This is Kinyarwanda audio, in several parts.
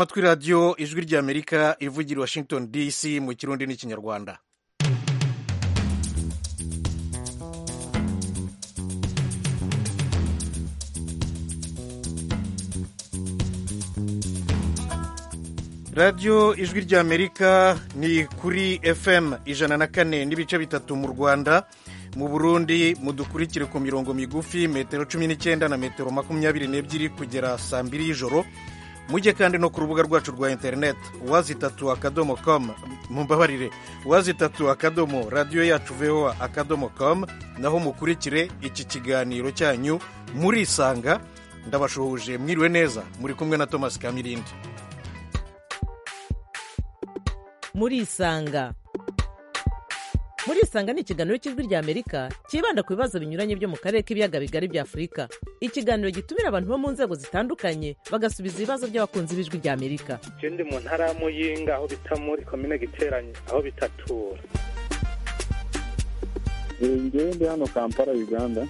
amatwi radiyo ijwi ry'amerika ivugira washington dc mu kirundi n'ikinyarwanda radiyo ijwi ry'amerika ni kuri fm ijana na kane n'ibice bitatu mu rwanda mu burundi mudukurikire ku mirongo migufi metero cumi n'icyenda na metero makumyabiri n'ebyiri kugera saa mbiri y'ijoro mujye kandi no ku rubuga rwacu rwa interineti wazi itatu akadomo komu mumbabarire wazi itatu akadomo radiyo yacu voa akadomo komu naho mukurikire iki kiganiro cyanyu murisanga ndabashuhuje mwiriwe neza muri kumwe na thomas kamirindi murisanga murisanga ni ikiganiro cy'ijwi ry'amerika cyibanda ku bibazo binyuranye byo mu karere k'ibiyaga bigari bya afurika ikiganiro gitumira abantu bo mu nzego zitandukanye bagasubiza ibibazo by'abakunzi b'ijwi ry'amerika ndi mu ntara ya muyinga aho bita muri komine giteranye aho bitatura ngewe ndi hano kampala uganda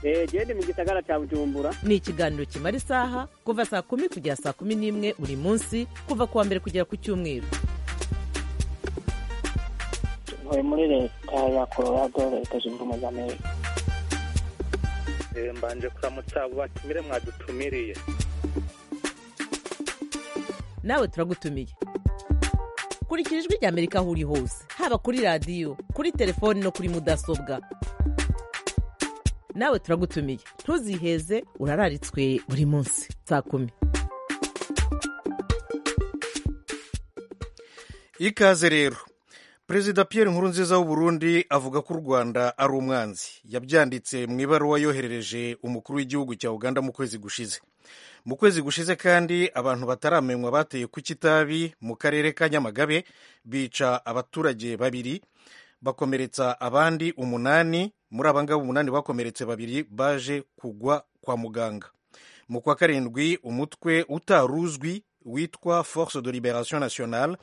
gende mu gisagara cya bujumbura ni ikiganiro kimara isaha kuva saa kumi kugera saa kumi n'imwe buri munsi kuva ku wa mbere kugera ku cyumweru ntuye muri leta ya colorado leta zunze ubumwe za amerika mbanje kuramutsa abo batumire mwadutumiriye nawe turagutumiye kurikira ijwi ry'amerika aho uri hose haba kuri radiyo kuri telefoni no kuri mudasobwa nawe turagutumiye ntuziheze urararitswe buri munsi saa kumi ikaze rero perezida Pierre Nkurunziza w'u Burundi avuga ko u Rwanda ari umwanzi yabyanditse mu ibaruwa yoherereje umukuru w'igihugu cya Uganda mu kwezi gushize mu kwezi gushize kandi abantu bataramenywa bateye ku kitabi mu karere ka Nyamagabe bica abaturage babiri bakomeretsa abandi umunani muri aba ngaba umunani bakomeretse babiri baje kugwa kwa muganga mu kwa karindwi umutwe utaruzwi witwa force de liberation nationale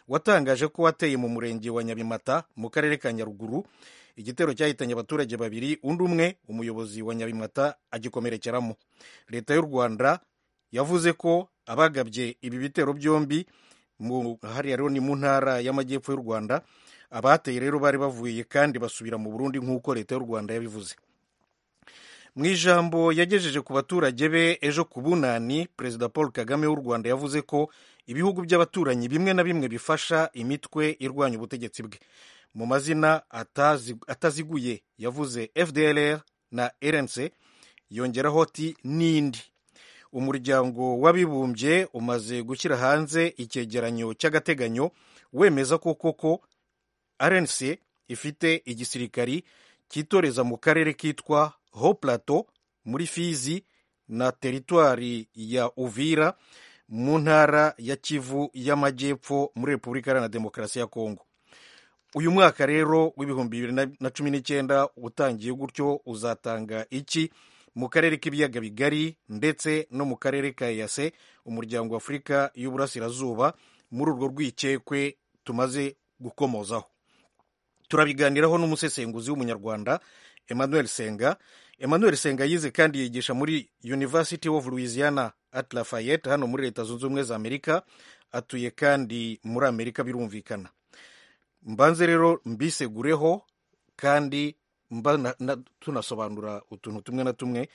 watangaje ko wateye mu murenge wa nyabimata mu karere ka nyaruguru igitero cyahitanye abaturage babiri undi umwe umuyobozi wa nyabimata agikomerekeramo leta y'u rwanda yavuze ko abagabye ibi bitero byombi hariya rero ni mu ntara y'amajyepfo y'u rwanda abateye rero bari bavuye kandi basubira mu burundi nk'uko leta y'u rwanda yabivuze mu ijambo yagejeje ku baturage be ejo ku bunani perezida paul kagame w'u rwanda yavuze ko ibihugu by'abaturanyi bimwe na bimwe bifasha imitwe irwanya ubutegetsi bwe mu mazina ataziguye yavuze fdlr na rnc yongeraho ati n'indi umuryango w'abibumbye umaze gushyira hanze icyegeranyo cy'agateganyo wemeza ko koko rnc ifite igisirikari cyitoreza mu karere kitwa ho plato muri fizi na teritwari ya uvira mu ntara ya kivu y'amajyepfo muri repubulika iharanira demokarasi ya kongo uyu mwaka rero w'ibihumbi bibiri na cumi n'icyenda utangiye gutyo uzatanga iki mu karere k'ibiyaga bigari ndetse no mu karere ka eyase umuryango wa afurika y'uburasirazuba muri urwo rwikekwe tumaze gukomozaho turabiganiraho n'umusesenguzi w'umunyarwanda emmanuel senga emmanuel senga yize kandi yigisha muri university of louisiana at lafayette hano muri leta zunze ubumwe za amerika atuye kandi muri amerika birumvikana mbanze rero mbisegureho kandi mba tunasobanura utuntu tumwe na tumwe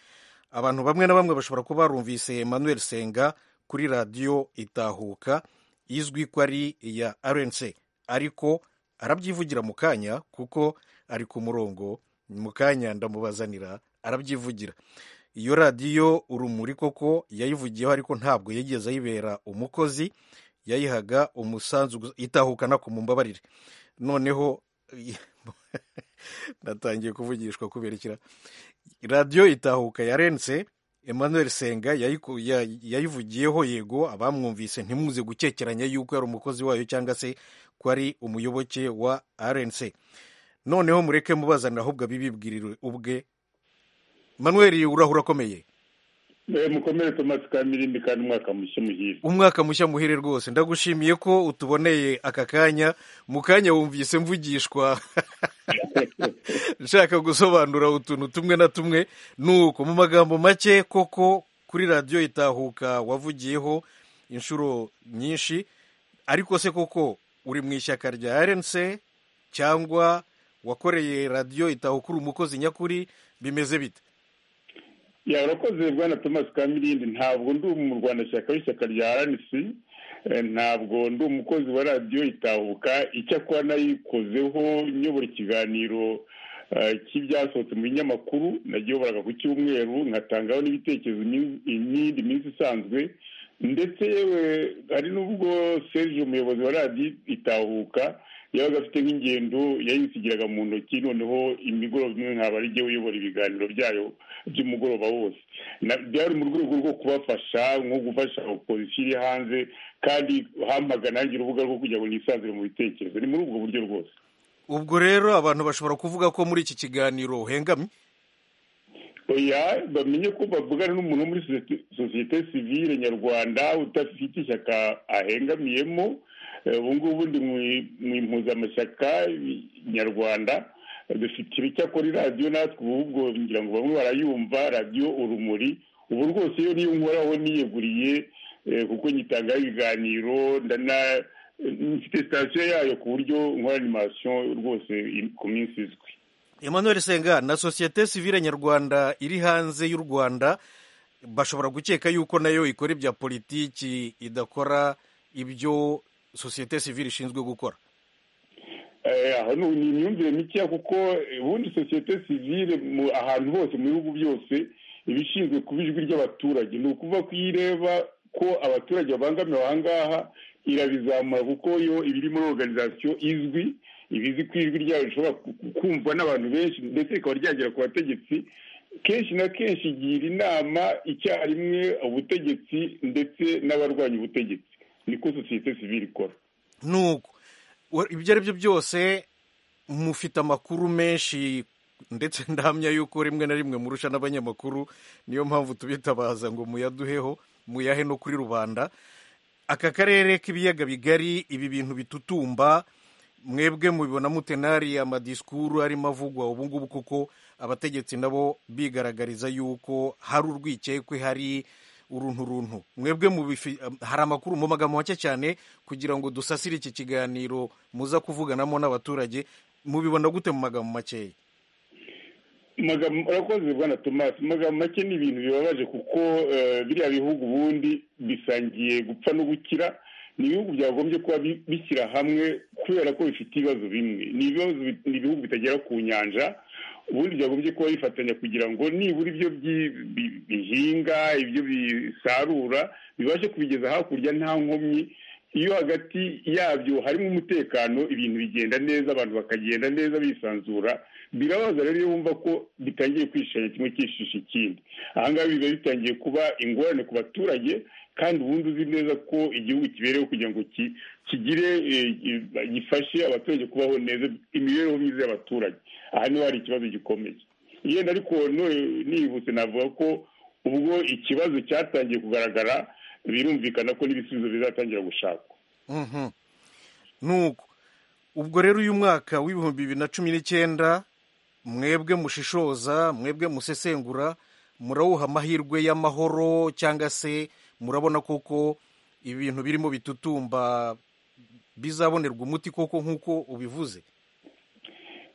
abantu bamwe na bamwe bashobora kuba barumvise emmanuel senga kuri radiyo itahuka izwi ko ari iya rnc ariko arabyivugira mu kanya kuko ari ku murongo mu kanya ndamubazanira arabyivugira iyo radiyo urumuri koko yayivugiyeho ariko ntabwo yigeze ayibera umukozi yayihaga umusanzu itahukana ku mumbabarire noneho natangiye kuvugishwa kuberekera radiyo itahuka yarenze emmanuel senga yayivugiyeho yego abamwumvise ntimuze gukekeranya yuko yari umukozi wayo cyangwa se ko ari umuyoboke wa rnc noneho mureke mubazanira ahubwo abibibwirire ubwe manuel urahura akomeye mukomere tomasi kamirindi kandi umwaka mushya muhire umwaka mushya muhire rwose ndagushimiye ko utuboneye aka kanya mu kanya wumvise mvugishwa nshaka gusobanura utuntu tumwe na tumwe ni uko mu magambo make koko kuri radiyo itahuka wavugiyeho inshuro nyinshi ariko se koko uri mu ishyaka rya RNC cyangwa wakoreye radiyo itahuka uri umukozi nyakuri bimeze bite yarakoze bwana thomas kamirindi ntabwo ndi umurwanashyaka w'ishyaka rya rnc eh, ntabwo ndi umukozi wa radiyo itahuka icyakora nayikozeho nyobora ikiganiro eh, cy'ibyasohotse mu binyamakuru nagiyoboraga ku cyumwereru nkatangaho n'ibitekerezo imin- imyindi minsi isanzwe ndetse yewe hari n'ubwo serge umuyobozi wa radiyo itahuka yabaga afite nk'ingendo yayisigiraga mu ntoki noneho imigoroba imwe nkaba ari jye uyobora ibiganiro byayo by'umugoroba wose Na- byari mu rwego rwo kubafasha nko gufasha opozisiyo iri hanze kandi hampaga nanjye urubuga rwo kugira ngo nisanzure mu bitekerezo ni muri ubwo buryo rwose ubwo rero abantu bashobora kuvuga ko muri iki kiganiro uhengamye oya bamenye ko bavugana n'umuntu wo muri sosiyete- sosiyete sivile nyarwanda udafite ishyaka ahengamiyemo Eh, ubu ngubu ndi mu i- mu impuzamashyaka i- nyarwanda Eh, dufite ibicyakora iradiyo natwe ubu ubwo ngira ngo bamwe barayumva radiyo urumuri ubu rwose iyo niyo nkoraho niyeguriye eh, kuko nyitangaho ibiganiro ndana mfite sitasiyo yayo ku buryo nkora animasiyo rwose i- ku minsi izwi emmanuel senga na sosiyete sivile nyarwanda iri hanze y'u rwanda bashobora gukeka yuko nayo ikora ibya politiki idakora ibyo sosiyete sivile ishinzwe gukora Eh, aho ni ni imyumvire mikeya kuko eh, ubundi sosiyete sivile mu- ahantu hose mu bihugu byose iba ishinzwe kuba ijwi ry'abaturage ni ukuvuga ko iyo ireba ko abaturage babangamiwe aha ngaha irabizamura kuko yo iba iri muri organizasiyo izwi iba izi ko ijwi ryayo rishobora ku- ku- kumvwa n'abantu benshi ndetse rikaba ryagera ku bategetsi kenshi na kenshi igira inama icyarimwe ubutegetsi ndetse n'abarwanya ubutegetsi niko sosiyete sivile ikora nuko wa- ibyo ari byo byose mufite amakuru menshi ndetse ndahamya yuko rimwe na rimwe murusha n'abanyamakuru niyo mpamvu tubitabaza ngo muyaduheho muyahe no kuri rubanda aka karere k'ibiyaga bigari ibi bintu bitutumba mwebwe mubibona mute n'ariya amadisikuru arimo avugwa ubu ngubu kuko abategetsi nabo bigaragariza yuko hari urwikekwe hari uruntu runtu mwebwe mubifi- hari amakuru mu magambo make cyane kugira ngo dusasire iki kiganiro muza kuvuganamo n'abaturage mubibona gute mu magambo makeya Magambo- urakoze bwana thomas magambo make ni ibintu bibabaje kuko eh, biriya bihugu ubundi bisangiye gupfa no gukira ni ibihugu byagombye kuba bi- bishyira hamwe kubera ko bifite ibibazo bimwe ni ibibazo bi- ni ibihugu bitagera ku nyanja ubundi byagombye kuba bifatanya kugira ngo nibura ibyo byi- bi- bihinga ibyo bisarura bibashe kubigeza hakurya nta nkomyi iyo hagati yabyo harimo umutekano ibintu bigenda neza abantu bakagenda neza bisanzura birabaza rero iyo wumva ko bitangiye kwishanya kimwe cyishisha ikindi aha ngaha biba bitangiye kuba ingorane ku baturage kandi ubundi uzi neza ko igihugu kibereyeho kugira ngo ki- kigire eh, gi- gifashe abaturage kubaho neza imibereho myiza y'abaturage aha niho hari ikibazo gikomeye yenda ariko none nihuse navuga ko ubwo ikibazo cyatangiye kugaragara birumvikana ko n'ibisubizo bizatangira gushakwa Mhm. nuko ubwo rero uyu mwaka w'ibihumbi bibiri na cumi n'icyenda mwebwe mushishoza mwebwe musesengura murawuha amahirwe y'amahoro cyangwa se murabona koko ibintu birimo bitutumba bizabonerwa umuti koko nk'uko ubivuze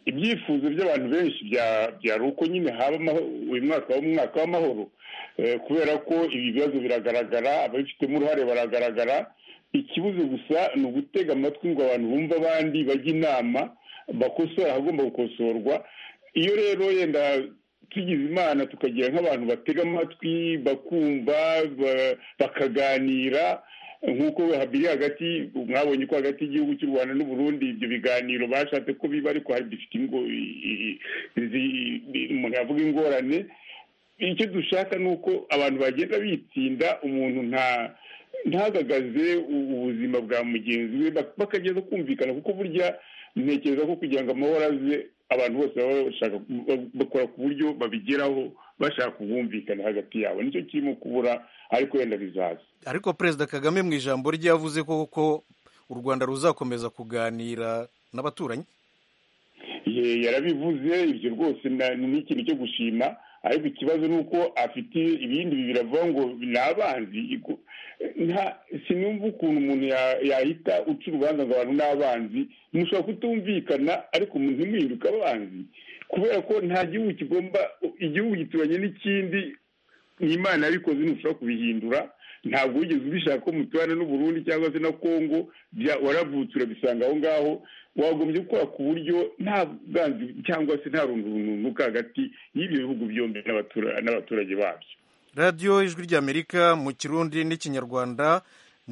ibyifuzo by'abantu benshi bya- byari uko nyine haba amaho- uyu mwaka waba umwaka w'amahoro eh, kubera ko ibi bibazo biragaragara ababifitemo uruhare baragaragara ikibuze gusa ni ugutega amatwi ngo abantu bumve abandi bajya inama bakosora ahagomba gukosorwa iyo rero yenda tugize imana tukagira nk'abantu batega amatwi bakumva ba- bakaganira nk'uko habiri hagati mwabonye ko hagati y'igihugu cy'u rwanda n'uburundi ibyo biganiro bashatse ko biba ariko hari bifite ingo i- i- izi- i- mwavuga ingorane icyo dushaka ni uko abantu bagenda bitsinda umuntu nta ntahagagaze u- ubuzima bwa mugenzi we bak- bakagenda kumvikana kuko burya ntekereza ko kugira ngo amahoro aze abantu bose baba bashaka ba- bakora ku buryo babigeraho bashaka ubwumvikane hagati yabo nicyo kirimo kubura ariko wenda bizaza ariko perezida kagame mu ijambo rye yavuze koko u rwanda ruzakomeza kuganira n'abaturanyi Ye, yarabivuze ibyo rwose na- ni ikintu cyo gushima ariko ikibazo ni uko afite ibindi biravuga ngo ni abanzi iku- nta sinumva ukuntu umuntu ya- yahita uca urubanza ngo abantu ni abanzi mushobora kutumvikana ariko umuntu ntimuhinduke abanzi kubera ko nta gihugu kigomba igihugu gituranye n'ikindi ni imana yabikoze ntushobora kubihindura ntabwo wigeze ubishaka ko muturana n'uburundi cyangwa se na kongo bya- waravutse urabisanga aho ngaho wagombye gukora ku buryo nta bwanzi cyangwa se nta rundurunuka hagati y'ibyo bihugu byombi n'abatura- n'abaturage babyo radiyo ijwi ry'amerika mu kirundi n'ikinyarwanda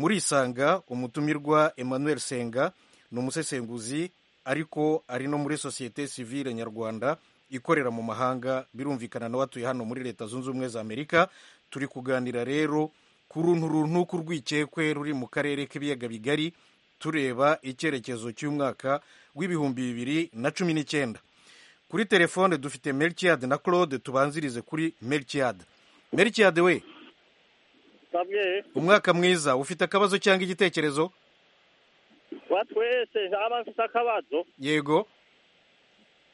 murisanga umutumirwa emmanuel senga ni umusesenguzi ariko ari no muri sosiyete sivile nyarwanda ikorera mu mahanga birumvikana nawe atuye hano muri leta zunze ubumwe za amerika turi kuganira rero ku runtu runtu ku rwikekwe ruri mu karere k'ibiyaga bigari tureba icyerekezo cy'umwaka w'ibihumbi bibiri na cumi n'icyenda kuri telefone dufite melchiad na claude tubanzirize kuri melchiad melchiad we bamwe umwaka mwiza ufite akabazo cyangwa igitekerezo batwese aba mfite akabazo yego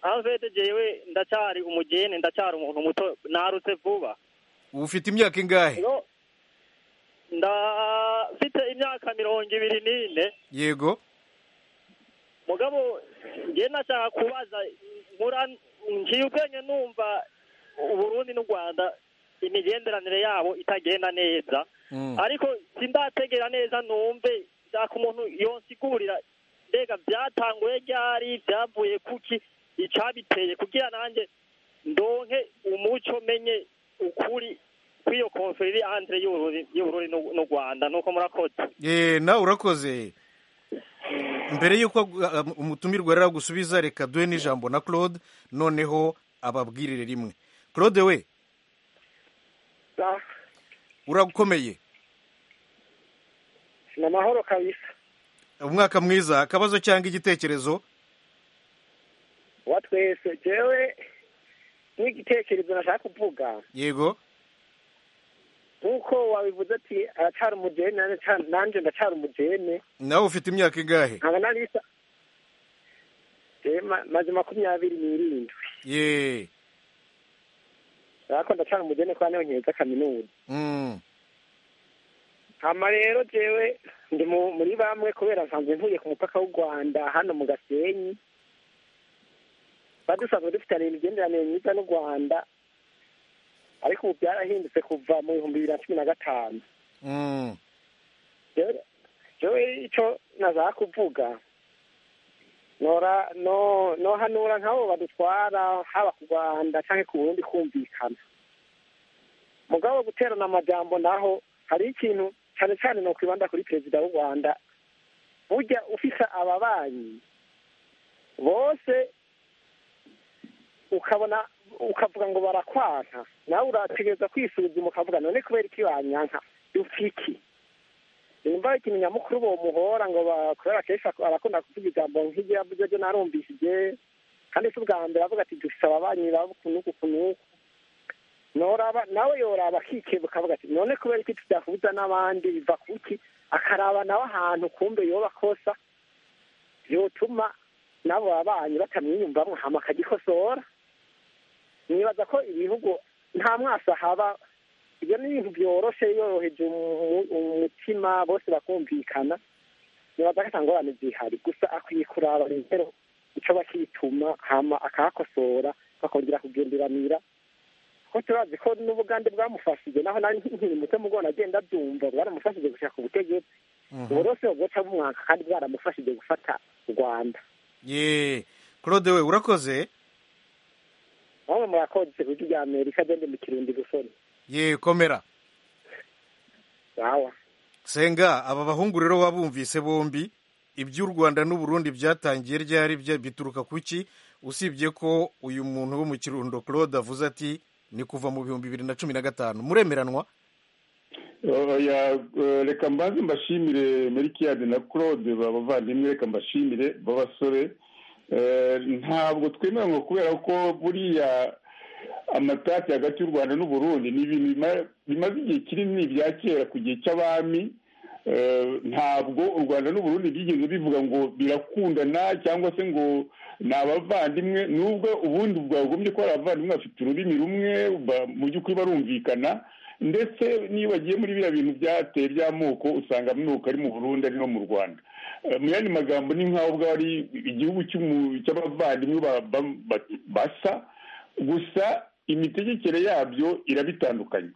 aho mfite jewe ndacyari umugeni ndacyari umuntu muto narutse vuba ufite imyaka ingahe no ndafite imyaka mirongo ibiri n'ine yego mugabo njye nashaka kubaza nkura ngiye ubwenge numva uburundi n'u rwanda imigenderanire yabo itagenda neza Mm. ariko sindategera neza numve nshaka umuntu yonsigurira mbega byatanguye ryari byavuye kuki icabiteye kugira nanjye ndonke umuco menye ukuri kw'iyo konferiri andre y'uburundi- y'uburundi n'u- n'u rwanda nuko murakoze Eh, nawe urakoze mbere y'uko uh, umutumirwa rero agusubiza reka duhe n'ijambo na claude noneho ababwirire rimwe claude we urakomeye ni amahoro kabisa umwaka mwiza akabazo cyangwa igitekerezo wa twese jewe n'igitekerezo nashaka kuvuga yego nk'uko wabivuze ati aracyari umugeni nanje ca- nanje ndacyari umugeni nawe ufite imyaka ingahe nkaba narisa Jewe ma- maze makumyabiri n'irindwi ye ariko ndacyari umugeni kuba niho nkeza kaminuza Mm. hama rero jewe ndi mu- muri bamwe kubera nsanzwe ntuye ku mupaka w'u rwanda hano mu gasenyi tuba dusanzwe dufitaniye imigenderanire myiza n'u rwanda ariko ubu byarahindutse kuva mu bihumbi bibiri na cumi na gatanu Mm. rero jewe icyo naza kuvuga nora no nohanura nk'abo badutwara haba ku rwanda cyangwa ku burundi kumvikana mugabo guterana amajambo naho hari ikintu cyane cyane ni ukwibanda kuri perezida w'u rwanda burya ufise ababanyi bose ukabona ukavuga ngo barakwanka nawe urategereza kwisuzuma ukavuga none kubera iki banyanka dupfiki nimba ikintu nyamukuru bomuhora ngo bakorera kenshi arakunda kuvuga ijambo nk'iryo yavuze ryo narumvishije kandi si ubwa mbere avuga ati dufise ababanyi baba kunuku kunuku noraba nawe yoraba akikebuka avuga ati none kubera iki tudahuza n'abandi biva kuki akaraba nawe ahantu kumbe yoba akosa yotuma n'abo babanyi batamwiyumvamwo hama akagikosora nibaza ko ibihugu nta mwasa haba ibyo ni ibintu byoroshe yoroheje umu- umutima bose bakumvikana nibaza ko ata ngorane zihari gusa akwiye kuraba rero icyo bakituma hama akahakosora bakongera kugenderanira ko turazi ko n'ubugande bwamufashije naho nari nkiri muto mu gona agenda abyumva bwaramufashije gushaka ubutegetsi Mhm. uburose bugoca bumwaka kandi bwaramufashije gufata u rwanda ye claude we urakoze bamwe murakoze ku buryo bya amerika agende mu kirundi gusoni ye komera wawa senga aba bahungu rero wabumvise bombi iby'u rwanda n'uburundi byatangiye ryari bya- bituruka kuki usibye ko uyu muntu wo mu kirundo claude avuze ati ni kuva mu bihumbi bibiri na cumi na gatanu muremeranwa oya eh, reka mbanze mbashimire merikiyade na claude babavandimwe reka mbashimire b'abasore Eh, ntabwo twemeranwa kubera ko buriya amatati hagati y'u rwanda n'uburundi ni ibintu bima- bimaze igihe kinini bya kera ku gihe cy'abami ntabwo u rwanda n'uburundi byigeze bivuga ngo birakundana cyangwa se ngo ni abavandimwe nubwo ubundi bwagombye ko ari abavandimwe bafite ururimi rumwe mu by'ukuri barumvikana ndetse niyo bagiye muri biriya bintu byateye by'amoko usanga amoko ari mu burundi ari no mu rwanda mu yandi magambo ni nk'aho ubwo ari igihugu cy'abavandimwe basa gusa imitegekere yabyo irabitandukanye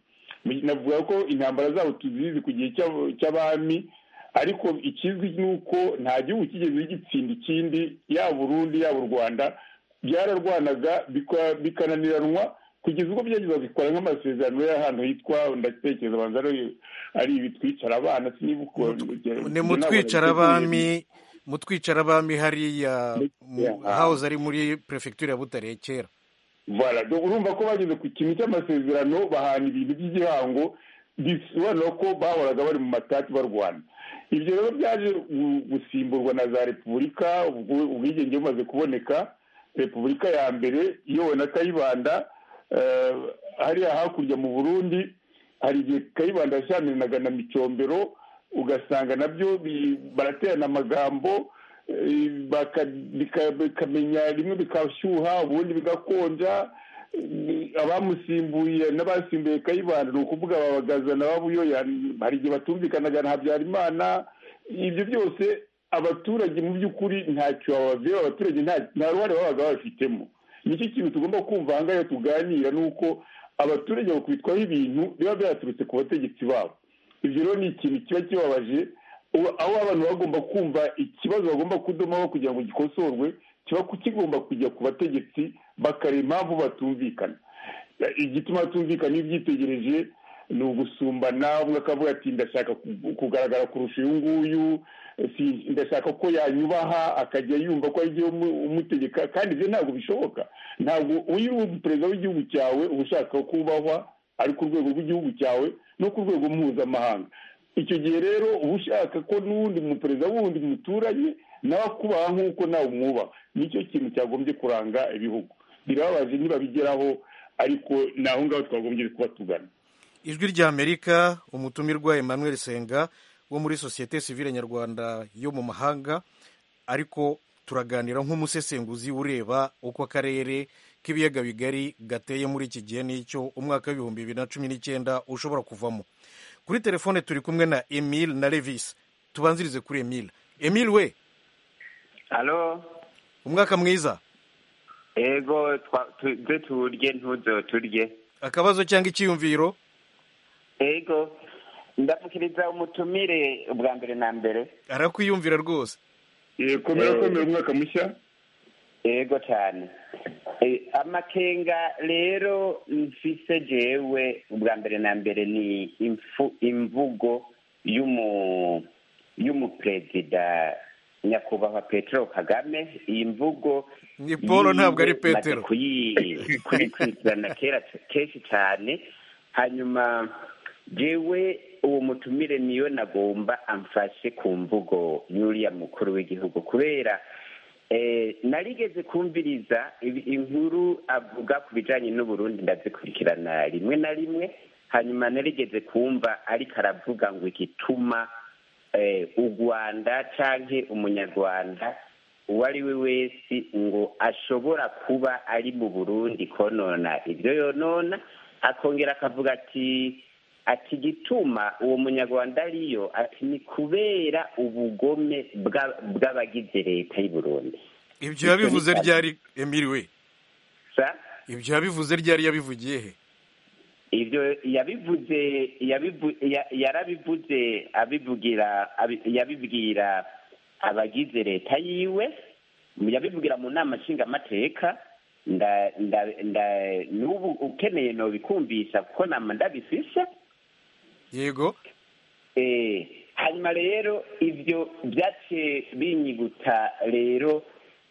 navuga ko intambara zabo tuzizi ku gihe cy'abami ariko ikizwi ni uko nta gihugu kigeze gitsinda ikindi yaba urundi yaba u rwanda byararwanaga bikananiranwa kugeza ubwo byageza bikora nk'amasezerano y'ahantu hitwa ndatekereza abanza ari ibitwicara abana siniba uko ni mu twicarabami mu twicarabami hariya hawuze ari muri perefegitura ya butarekera urumva ko bageze ku kintu cy'amasezerano bahana ibintu by'igihango bisobanura ko bahoraga bari mu matati barwana ibyo rero byaje gusimburwa na za repubulika ubwigenge bumaze kuboneka repubulika ya mbere iyobowe na kayibanda hariya hakurya mu burundi hari igihe kayibanda yashyamiranaga na micombero ugasanga nabyo baraterana amagambo bikamenya rimwe bikashyuha ubundi bigakonja abamusimbuye n'abasimbuye kayibanda ni ukuvuga babagazana babuyoya hari igihe batumvikanaga na habyarimana ibyo byose abaturage mu by'ukuri ntacyo babavuyeho abaturage nta ruhare babaga babifitemo nicyo kintu tugomba kumva ahangaha iyo tuganira ni uko abaturage bakubitwaho ibintu biba byaturutse ku bategetsi babo ibyo rero ni ikintu kiba kibabaje aho abantu bagomba kumva ikibazo bagomba kudomaho kugira ngo gikosorwe kiba kigomba kujya ku bategetsi bakareba impamvu batumvikana igituma batumvikana iyo ubyitegereje ni ugusumbana umwe akavuga ati ndashaka kugaragara kurusha uyu nguyu ndashaka ko yanyubaha akajya yumva ko ari umutegeka kandi ibyo ntabwo bishoboka ntabwo uyu perezida w'igihugu cyawe uba ushaka kubahwa ari ku rwego rw'igihugu cyawe no ku rwego mpuzamahanga icyo gihe rero uba ushaka ko n'uwundi muperezida wundi muturanye nawe akubaha nk'uko nawe umwubaha nicyo kintu cyagombye kuranga ibihugu birababaje ntibabigeraho ariko ni aho ngaho twagombye kuba tugana ijwi rya amerika umutumirwa emmanuel senga wo muri sosiyete sivile nyarwanda yo mu mahanga ariko turaganira nk'umusesenguzi ureba uko akarere k'ibiyaga bigari gateye muri iki gihe n'icyo umwaka w'ibihumbi bibiri na cumi n'icyenda ushobora kuvamo kuri telefone turi kumwe na emile na Levis tubanzirize kuri emile emile we halo umwaka mwiza ego twe turye ntuzo turye akabazo cyangwa icyiyumviro ego ndamukiriza umutumire bwa mbere na mbere arakwiyumvira rwose komera komera umwaka mushya ego cyane amakenga rero mfise jewe bwa mbere na mbere ni imvugo y'umuperezida nyakubahwa petero kagame iyi mvugo ni paul ntabwo ari petero kuyikurikirana kera kenshi cyane hanyuma jewe uwo mutumire niyo nagomba amfashe ku mvugo y'uriya mukuru w'igihugu kubera narigeze kumviriza inkuru avuga ku bijyanye n'uburundi ndazikurikirana rimwe na rimwe hanyuma narigeze kumva ariko aravuga ngo igituma u rwanda cyangwa umunyarwanda uwo ari we wese ngo ashobora kuba ari mu burundi konona ibyo yonona akongera akavuga ati ati gituma uwo munyarwanda ariyo ati ni kubera ubugome bw'abagize leta y'u Burundi ibyo yabivuze ryari emiriwe ibyo yabivuze ryari yabivugiye he ibyo yabivuze yarabivuze abivugira yabibwira abagize leta yiwe yabivugira mu nama nshingamateka n'ubu ukeneye ntibikumvisha kuko nama ndabifisha yego hanyuma rero ibyo byace binyiguta rero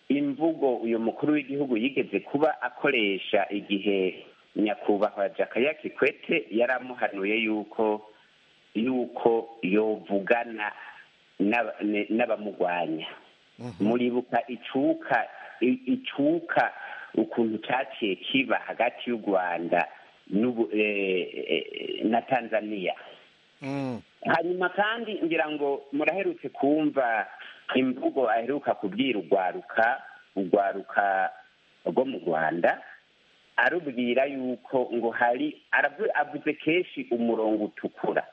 imvugo uyu mukuru w'igihugu yigeze kuba akoresha igihe nyakubahwa jakaya kikwete yari amuhanuye yuko yuko yovugana n'abamurwanya muribuka icuka icuka ukuntu cyaciye kiba hagati y'u rwanda na tanzania hanyuma kandi ngira ngo muraherutse kumva imvugo aheruka kubwira urwaruka urwaruka rwo mu rwanda arubwira yuko ngo hari arabu- avuze kenshi umurongo utukura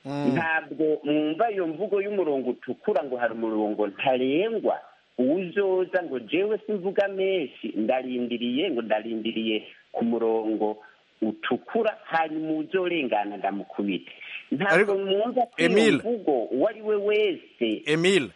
ntabwo mwumva iyo mvugo y'umurongo utukura ngo hari umurongo ntarengwa uwuzoza ngo jewe simvuga menshi ndarindiriye ngo ndarindiriye ku murongo utukura hanyuma uzorengana ndamukubite ntabwo Ariko, mwumva ko iyo Emile. mvugo uwo ari we wese emile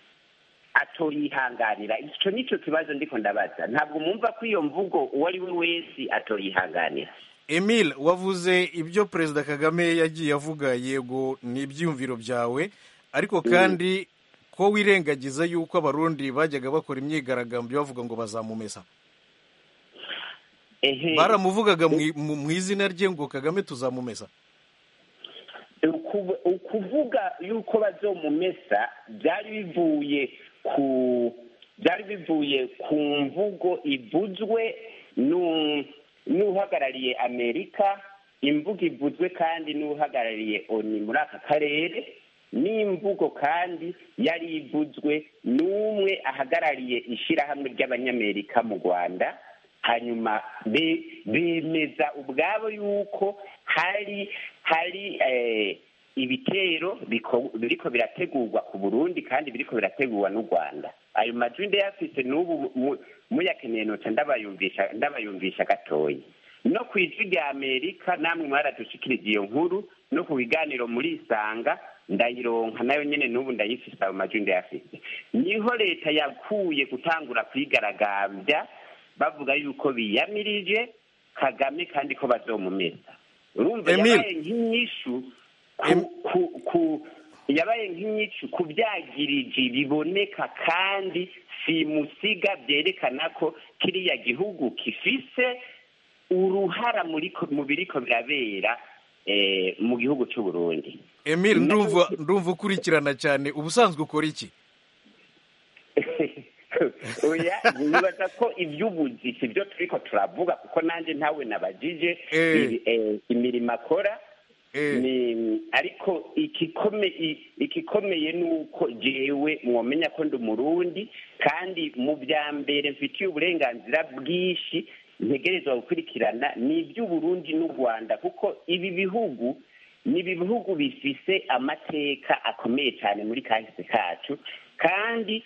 atoyihanganira icyo nicyo kibazo ndiko ndabaza ntabwo mwumva ko iyo mvugo uwo ari we wese atoyihanganira emile wavuze ibyo perezida kagame yagiye avuga yego ni ibyiyumviro byawe ariko kandi ko wirengagiza yuko abarundi bajyaga bakora imyigaragambyo bavuga ngo bazamumesa ehe baramuvugaga mu- mu mu izina rye ngo kagame tuzamumesa Ukuv- ukuvuga yuko bazomumesa byari bivuye ku byari bivuye ku mvugo ivuzwe n'u- n'uhagarariye amerika imvugo ivuzwe kandi n'uhagarariye oni muri aka karere n'imvugo kandi yari ivuzwe n'umwe ahagarariye ishyirahamwe ry'abanyamerika mu rwanda hanyuma be- bemeza ubwabo yuko hari hari eh, ibitero biko- biriko birategurwa ku burundi kandi biriko birategurwa n'u rwanda ayo majwi ndayafise n'ubu mu- muyakeneye noca ndabayumvisha ndabayumvisha gatoya no ku ijwi rya amerika namwe mwaradushikirije iyo nkuru no ku biganiro muri isanga ndayironka nayo nyene n'ubu ndayifise ayo majwi ndayafise niho leta yakuye gutangura kwigaragambya bavuga yuko biyamirije kagame kandi ko bazomumesa urumva Emile. yabaye nk'inyishu ku- Em- ku- ku- yabaye nk'inyishu ku byagiriji biboneka kandi simusiga byerekana ko kiriya gihugu gifise uruhara muri ko- mu biriko birabera eh, mu gihugu cy'u burundi emile ndumva ndumva ukurikirana cyane ubusanzwe ukora iki oya nibaza ko iby'ubuzi si byo turiko turavuga kuko nanjye ntawe nabajije Eh. ibi- eh, imirimo akora Eh. ni ariko ikikome i- ikikomeye ni uko jewe mwomenya ko ndi umurundi kandi mu bya mbere mfitiye uburenganzira bwinshi ntegerezwa gukurikirana ni iby'uburundi n'u rwanda kuko ibi bihugu ni ibihugu bifise amateka akomeye cyane muri kahise kacu kandi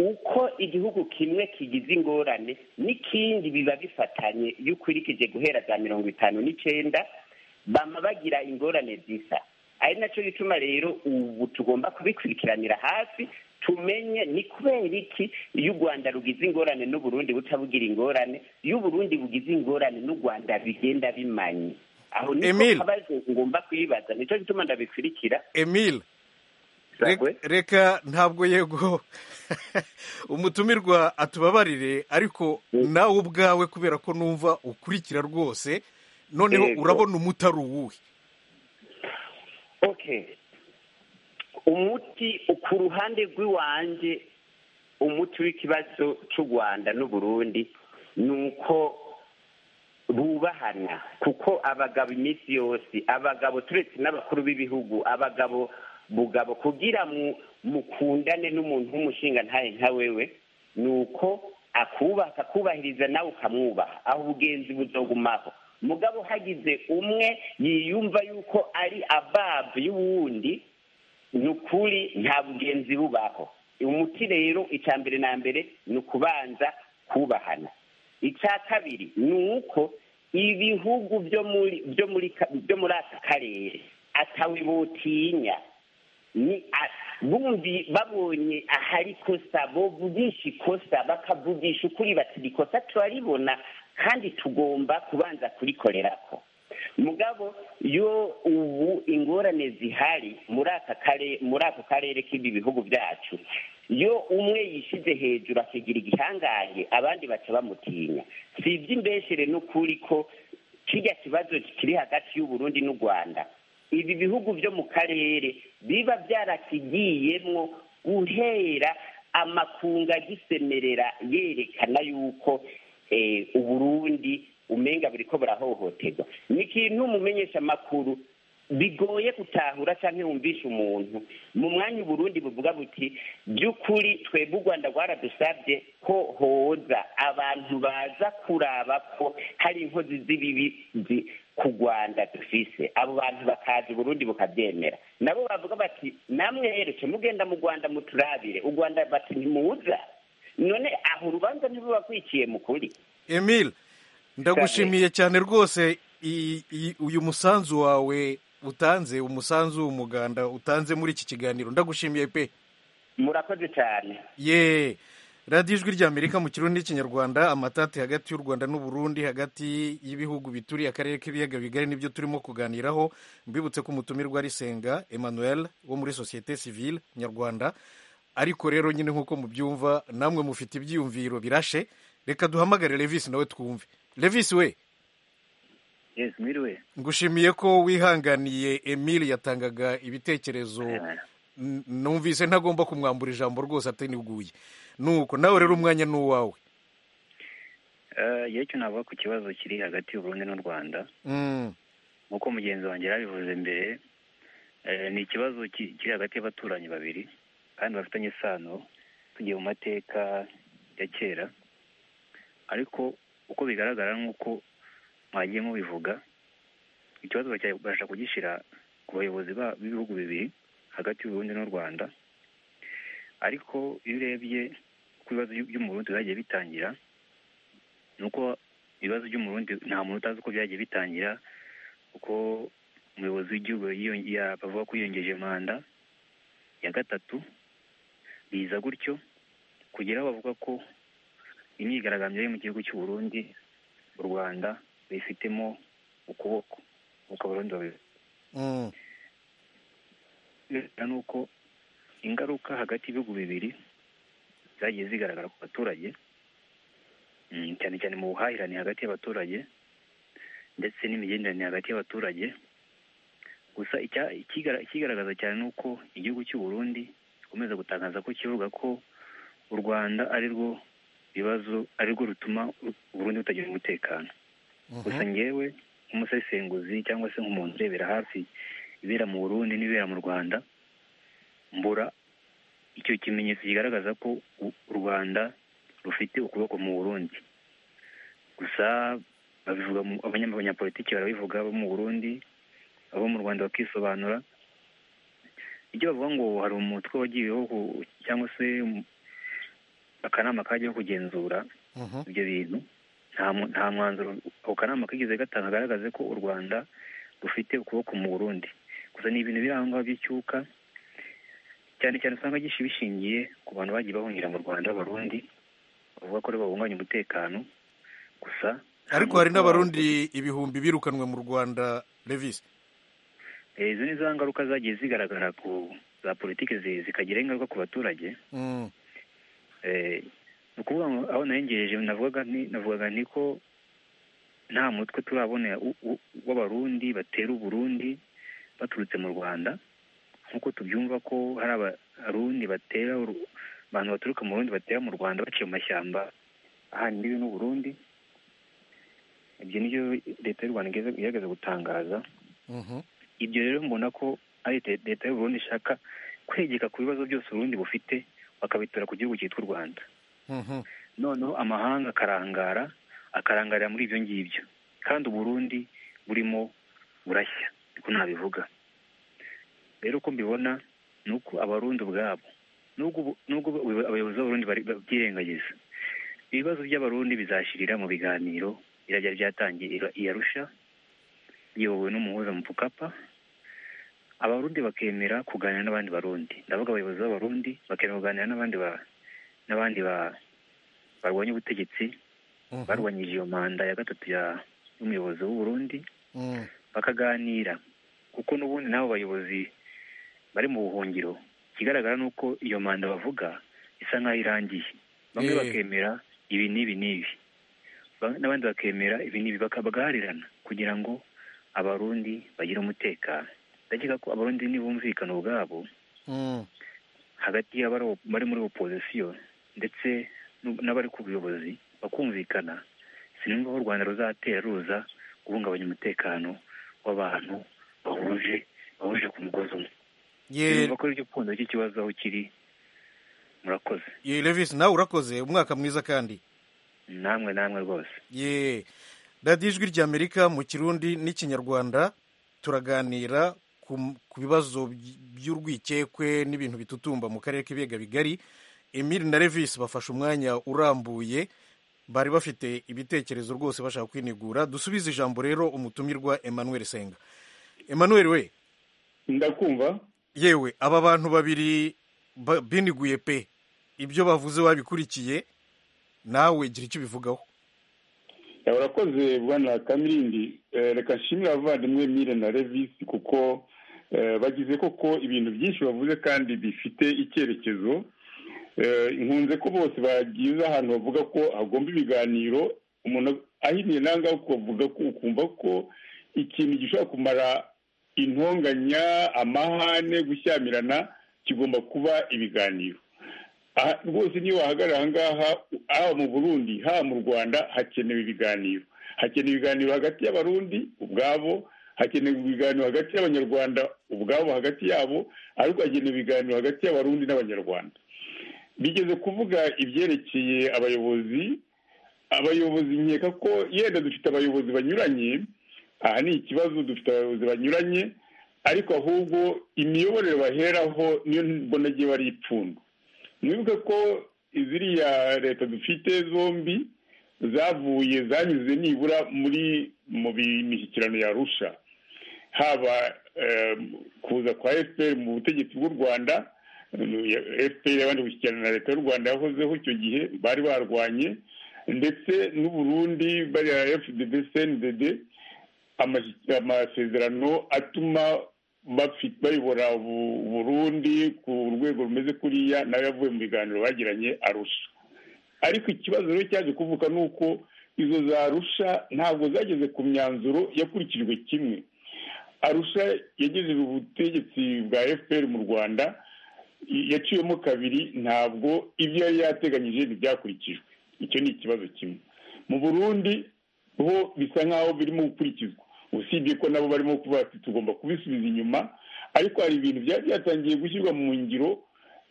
uko igihugu kimwe kigize ingorane n'ikindi biba bifatanye iyo ukurikije guhera za mirongo itanu n'icyenda bama bagira ingorane zisa ari nacyo gituma rero ubu tugomba kubikurikiranira hafi tumenye ni kubera iki iyo u rwanda rugize ingorane n'uburundi butabugira ingorane iyo uburundi bugize ingorane n'u rwanda bigenda bimanye aho niko Emile. kabazo ngomba kwibaza nicyo gituma ndabikurikira emile Sakwe. Rek- reka ntabwo yego umutumirwa atubabarire ariko nawe ubwawe kubera ko numva ukurikira rwose noneho Yego. urabona umutari uwuhe okay umuti ku ruhande rw'iwanjye umuti w'ikibazo cy'u rwanda n'uburundi ni uko bubahana kuko abagabo iminsi yose abagabo turetse n'abakuru b'ibihugu abagabo bugabo kugira mu- mukundane n'umuntu w'umushinga ntaye nka wewe ni uko akubaha akakubahiriza nawe ukamwubaha aho ubugenzi buzogumaho mugabo hagize umwe yiyumva yuko ari ababu y'uwundi ni ukuri nta bugenzi bubaho umuti rero icya mbere na mbere ni ukubanza kubahana icya kabiri ni uko ibihugu byo muri byo muri ka- byo muri aka karere atawe botinya ni a- bumvi babonye ahari ikosa bovugisha ikosa bakavugisha ukuri bati "Iri kosa turaribona kandi tugomba kubanza kurikorerako mugabo yo ubu ingorane zihari muri aka kare muri ako karere k'ibi bihugu byacu yo umwe yishyize hejuru akigira igihangange abandi baca bamutinya si iby'imbeshere n'ukuri ko kirya kibazo kiri hagati y'uburundi n'u rwanda ibi bihugu byo mu karere biba byarakigiyemwo guhera amakunga agisemerera yerekana yuko eh, uburundi umenga buriko burahohoterwa ni ikintu umumenyeshamakuru bigoye gutahura cyangwa wumvisha umuntu mu mwanya uburundi buvuga buti by'ukuri twebwe u rwanda rwaradusabye ko hoza abantu baza kuraba ko hari inkozi z'ibibi zi- ku rwanda dufise abo bantu bakaza uburundi bukabyemera nabo bavuga bati namwe yerekeje mugenda mu rwanda muturabire u rwanda bati ntimuza none aho urubanza ntirubakwikiye mukuri emile ndagushimiye cyane rwose i- i- uyu musanzu wawe utanze umusanzu w'umuganda utanze muri iki kiganiro ndagushimiye pe murakoze cyane ye radiyo ijwi ry'amerika mu kirundi n'ikinyarwanda amatati hagati y'u rwanda n'uburundi hagati y'ibihugu bituriye akarere k'ibiyaga bigari nibyo turimo kuganiraho mbibutse ko umutumirwa ari senga emmanuel wo muri sosiyete sivile nyarwanda ariko rero nyine nk'uko mubyumva namwe mufite ibyiyumviro birashe reka duhamagare levisi nawe twumve levisi we yes mwiriwe ngushimiye ko wihanganiye emile yatangaga ibitekerezo N- numvise ntagomba kumwambura ijambo rwose ataniguye nuko nawe rero umwanya ni uwawe Eh, yewe navuga ku kibazo kiri hagati y'uburundi n'u rwanda Mm, nk'uko mugenzi wanjye yabivuze mbere eh, ni ikibazo ki- kiri hagati y'abaturanyi babiri kandi bafitanye isano tugiye mu mateka ya kera ariko uko bigaragara nk'uko mwagiye mubivuga ikibazo bacya- bashaka kugishyira ku bayobozi ba- b'ibihugu bibiri hagati y'uburundi n'u rwanda ariko iyo urebye ku bibazo by'u- by'umurundi byagiye bitangira ni uko ibibazo by'umurundi nta muntu utazi uko byagiye bitangira kuko umuyobozi w'igihugu yiyon- ya- bavuga ko yiyongeje manda ya gatatu biza gutyo kugera aho bavuga ko imyigaragambyo yo mu gihugu cy'u Burundi u Rwanda bayifitemo ukuboko uko abarundi babi mm, bigaragara nuko ingaruka hagati y'ibihugu bibiri zagiye zigaragara ku baturage mm, cyane cyane mu buhahirane hagati y'abaturage ndetse n'imigenderanire hagati y'abaturage gusa icya- ikigara- ikigaragaza cyane ni uko igihugu cy'u Burundi gikomeza gutangaza ko kivuga ko u Rwanda ari rwo bibazo ari rwo rutuma u Burundi butagira umutekano gusa ngewe nk'umusesenguzi cyangwa se nk'umuntu urebera hafi ibera mu burundi n'ibera mu rwanda mbura icyo kimenyetso kigaragaza ko u- u rwanda rufite ukuboko mu burundi gusa babivuga mu- abanya- abanyapolitiki barabivuga abo mu burundi abo mu rwanda bakisobanura ibyo bavuga ngo hari umutwe wagiyeho ku- cyangwa se um- akanama kajyaho kugenzura mhm. ibyo bintu nta mu- nta mwanzuro ako kanama kigeze gatanga agaragaze ko u rwanda rufite ukuboko mu burundi gusa ni ibintu biri aho ngaho by'icyuka cyane cyane usanga gishi bishingiye ku bantu bagiye bahungira mu rwanda b'abarundi bavuga ko ari bo babunganya umutekano gusa nta ariko hari muntu n'abarundi ibihumbi birukanwe mu rwanda levisi Eh, izo ni za ngaruka zagiye zigaragara ku za politiki zi- zikagira ingaruka ku baturage Mm, Eh, ni ukuvuga ngo aho narengereje navugaga nti navugaga nti ko nta mutwe turabona u- u- w'abarundi batera uburundi baturutse mu rwanda nk'uko tubyumva ko hari abarundi batera uru- abantu baturuka mu burundi batera mu rwanda baciye mu mashyamba ahana imbibi n'uburundi ibyo nibyo leta y'u rwanda igeze- igerageza gutangaza mhm. ibyo rero mbona ko ari leta leta y'u Burundi ishaka kwegeka ku bibazo byose uburundi bufite bakabitura ku gihugu cyitwa u rwanda Mhm. noneho amahanga akarangara akarangarira muri ibyo ngibyo kandi uburundi burimo burashya niko nabivuga rero uko mbibona ni uko abarundi ubwabo nubwo ubu- nubwo ubu- abayobozi b'abarundi bari- babyirengagiza ibibazo by'abarundi bizashirira mu biganiro birajya byatangiye i- i arusha biyobowe n'umuhuza mu pukapa abarundi bakemera kuganira n'abandi barundi ndavuga abayobozi b'abarundi bakemera kuganira n'abandi ba n'abandi ba barwanya ubutegetsi Mhm. barwanyije iyo manda ya gatatu ya- y'umuyobozi w'u Burundi Mm, bakaganira kuko n'ubundi n'abo bayobozi bari mu buhungiro ikigaragara ni uko iyo manda bavuga isa nk'aho irangiye bamwe Eh. bakemera ibi n'ibi n'ibi Ba- n'abandi bakemera ibi n'ibi baka- bagaharirana kugira ngo abarundi bagire umutekano ndakeka ko abarundi nibumvikana ubwabo mm. hagati y'abari bari muri opozisiyo ndetse n'u- n'abari ku buyobozi bakumvikana sinumva aho u rwanda ruzatera ruza guhungabanya umutekano w'abantu bahu- bahuje bahuje ku mugozi umwe Ye- yumva ko ari ryo pfundo ry'ikibazo aho kiri murakoze ye Levis nawe urakoze umwaka mwiza kandi namwe namwe rwose ye radiyo ijwi ry'amerika mu kirundi n'ikinyarwanda turaganira ku ku bibazo by- by'urwikekwe n'ibintu bitutumba mu karere k'ibiyaga bigari emile na Levis bafashe umwanya urambuye bari bafite ibitekerezo rwose bashaka kwinigura dusubize ijambo rero umutumirwa emmanuel senga emmanuel we ndakumva yewe aba bantu babiri ba- biniguye pe ibyo bavuze wabikurikiye nawe gira icyo ubivugaho Ya, urakoze bwana kamirindi Eh, reka nshimire abavandimwe mire na revisi kuko eh, bagize koko ibintu byinshi bavuze kandi bifite icyerekezo Eh, nkunze ko bose bagize ahantu bavuga ko hagomba ibiganiro umuntu ahinnye nanga kuvuga ko ukumva ko ikintu gishobora kumara intonganya amahane gushyamirana kigomba kuba ibiganiro aha rwose niyo wahagarara aha ngaha haba mu burundi haba mu rwanda hakenewe ibiganiro hakenewe ibiganiro hagati y'abarundi ubwabo hakenewe ibiganiro hagati y'abanyarwanda ubwabo hagati yabo ariko hakenewe ibiganiro hagati y'abarundi n'abanyarwanda bigeze kuvuga ibyerekeye abayobozi abayobozi nkeka ko yenda dufite abayobozi banyuranye aha ni ikibazo dufite abayobozi banyuranye ariko ahubwo imiyoborere baheraho niyo mbona agiye bari ipfundo mwibuke ko ziriya leta dufite zombi zavuye zanyuze nibura muri mu bi- mishyikirano yarusha haba eh, kuza kwa fpr mu butegetsi bw'u rwanda eh, fpr yabanje gushyikirana na leta y'u rwanda yahozeho icyo gihe bari barwanye ndetse n'uburundi bariya fdd cndd amashyi- amasezerano atuma bafi- bayobora u- Burundi ku rwego rumeze kuriya nawe yavuye mu biganiro bagiranye arusha ariko ikibazo rero cyaje kuvuka ni uko izo zarusha ntabwo zageze ku myanzuro yakurikijwe kimwe arusha yagejeje ubutegetsi bwa fpr mu rwanda i- yaciyemo kabiri ntabwo ibyo yari yateganyije ntibyakurikijwe icyo ni ikibazo kimwe mu burundi ho bisa nk'aho birimo gukurikizwa usibye ko nabo barimo kuvuga ati tugomba kubisubiza inyuma ariko hari ibintu byari byatangiye gushyirwa mu ngiro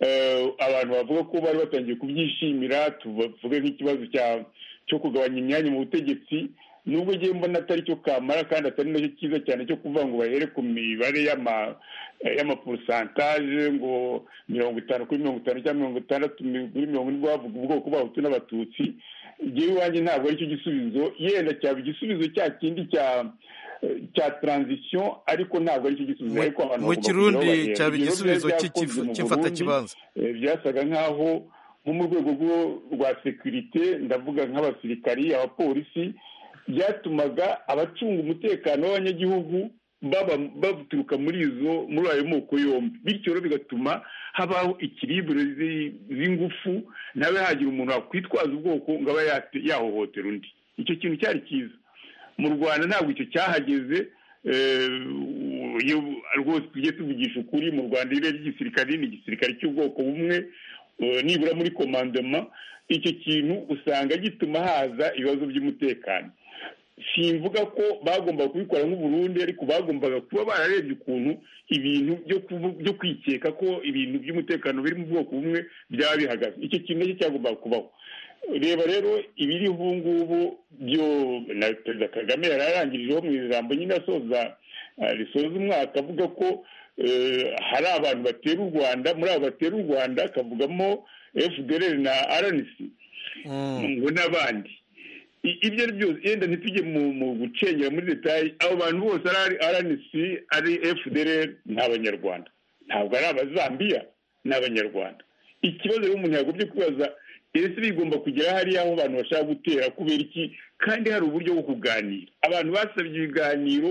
eh, abantu bavuga ko bari batangiye kubyishimira tuvuge nk'ikibazo cya- cyo kugabanya imyanya mu butegetsi nubwo ngiye mbona atari cyo kamara kandi atari nacyo cyiza cyane cyo kuvuga ngo bahere ku mibare y'ama- eh, y'amaporosantaje ngo mirongo itanu kuri mirongo itanu cyangwa mirongo itandatu kuri mirongo ine bavuga ubwoko bw'abahutu n'abatutsi ngewe iwanjye ntabwo aricyo gisubizo yenda cyaba igisubizo cya kindi cya cya transition ariko ntabwo aricyo gisubizo Mu- ariko abantu mu bagomba Kirundi kujyaho bahera. cyaba Ibyo rero igisubizo byari cy'iki- byakozwe mu cy'imfatakibanza. Burundi, eh, byasaga nk'aho nko mu rwego rwo- rwa sekirite ndavuga nk'abasirikari abapolisi byatumaga abacunga umutekano w'abanyagihugu baba baturuka muri izo muri ayo moko yombi bityo rero bigatuma habaho ikiribure z'ingufu nawe hagira umuntu wakwitwaza ubwoko ngo aba yate- yahohotera undi icyo kintu cyari cyiza mu rwanda ntabwo icyo cyahageze eh, iyo rwose tujye tuvugisha ukuri mu rwanda irere ry'igisirikare ni igisirikare cy'ubwoko bumwe eh, nibura muri komandoma icyo kintu usanga gituma haza ibibazo by'umutekano simvuga ko bagombaga kubikora nk'uburundi ariko bagombaga kuba bararebye ukuntu ibintu byo kuvu- byo kwikeka ko ibintu by'umutekano biri mu bwoko bumwe byaba bihagaze icyo kintu nacyo cyagombaga kubaho reba rero ibiri ubu ngubu byo na perezida kagame yari arangirijeho mu ijambo nyine asoza eh, risoza umwaka avuga ko eh, hari abantu batera u rwanda muri abo batera u rwanda akavugamo fdr na rnc ngo n'abandi I- ibyo ari byose yenda ntitujye mu- mu gucengera muri detaye abo bantu bose ari rnc ari fdr ni abanyarwanda ntabwo ari abazambiya ni abanyarwanda ikibazo rero umuntu yagombye kwibaza ese bigomba kugera hariya aho abantu bashaka gutera kubera iki kandi hari uburyo bwo kuganira abantu basabye ibiganiro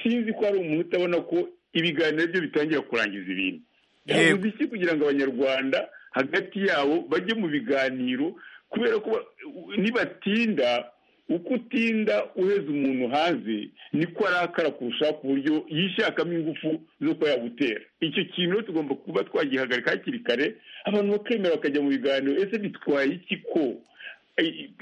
sinzi ko hari umuntu utabona ko ibiganiro byo bitangira kurangiza ibintu yavuze iki kugira ngo abanyarwanda hagati yabo bajye mu biganiro kubera ko ba- nibatinda uko utinda uheza umuntu hanze niko arakara kurusha ku buryo yishakamo ingufu zo kuba yagutera icyo kintu rero tugomba kuba twagihagarika hakiri kare abantu bakemera bakajya mu biganiro ese bitwaye iki ko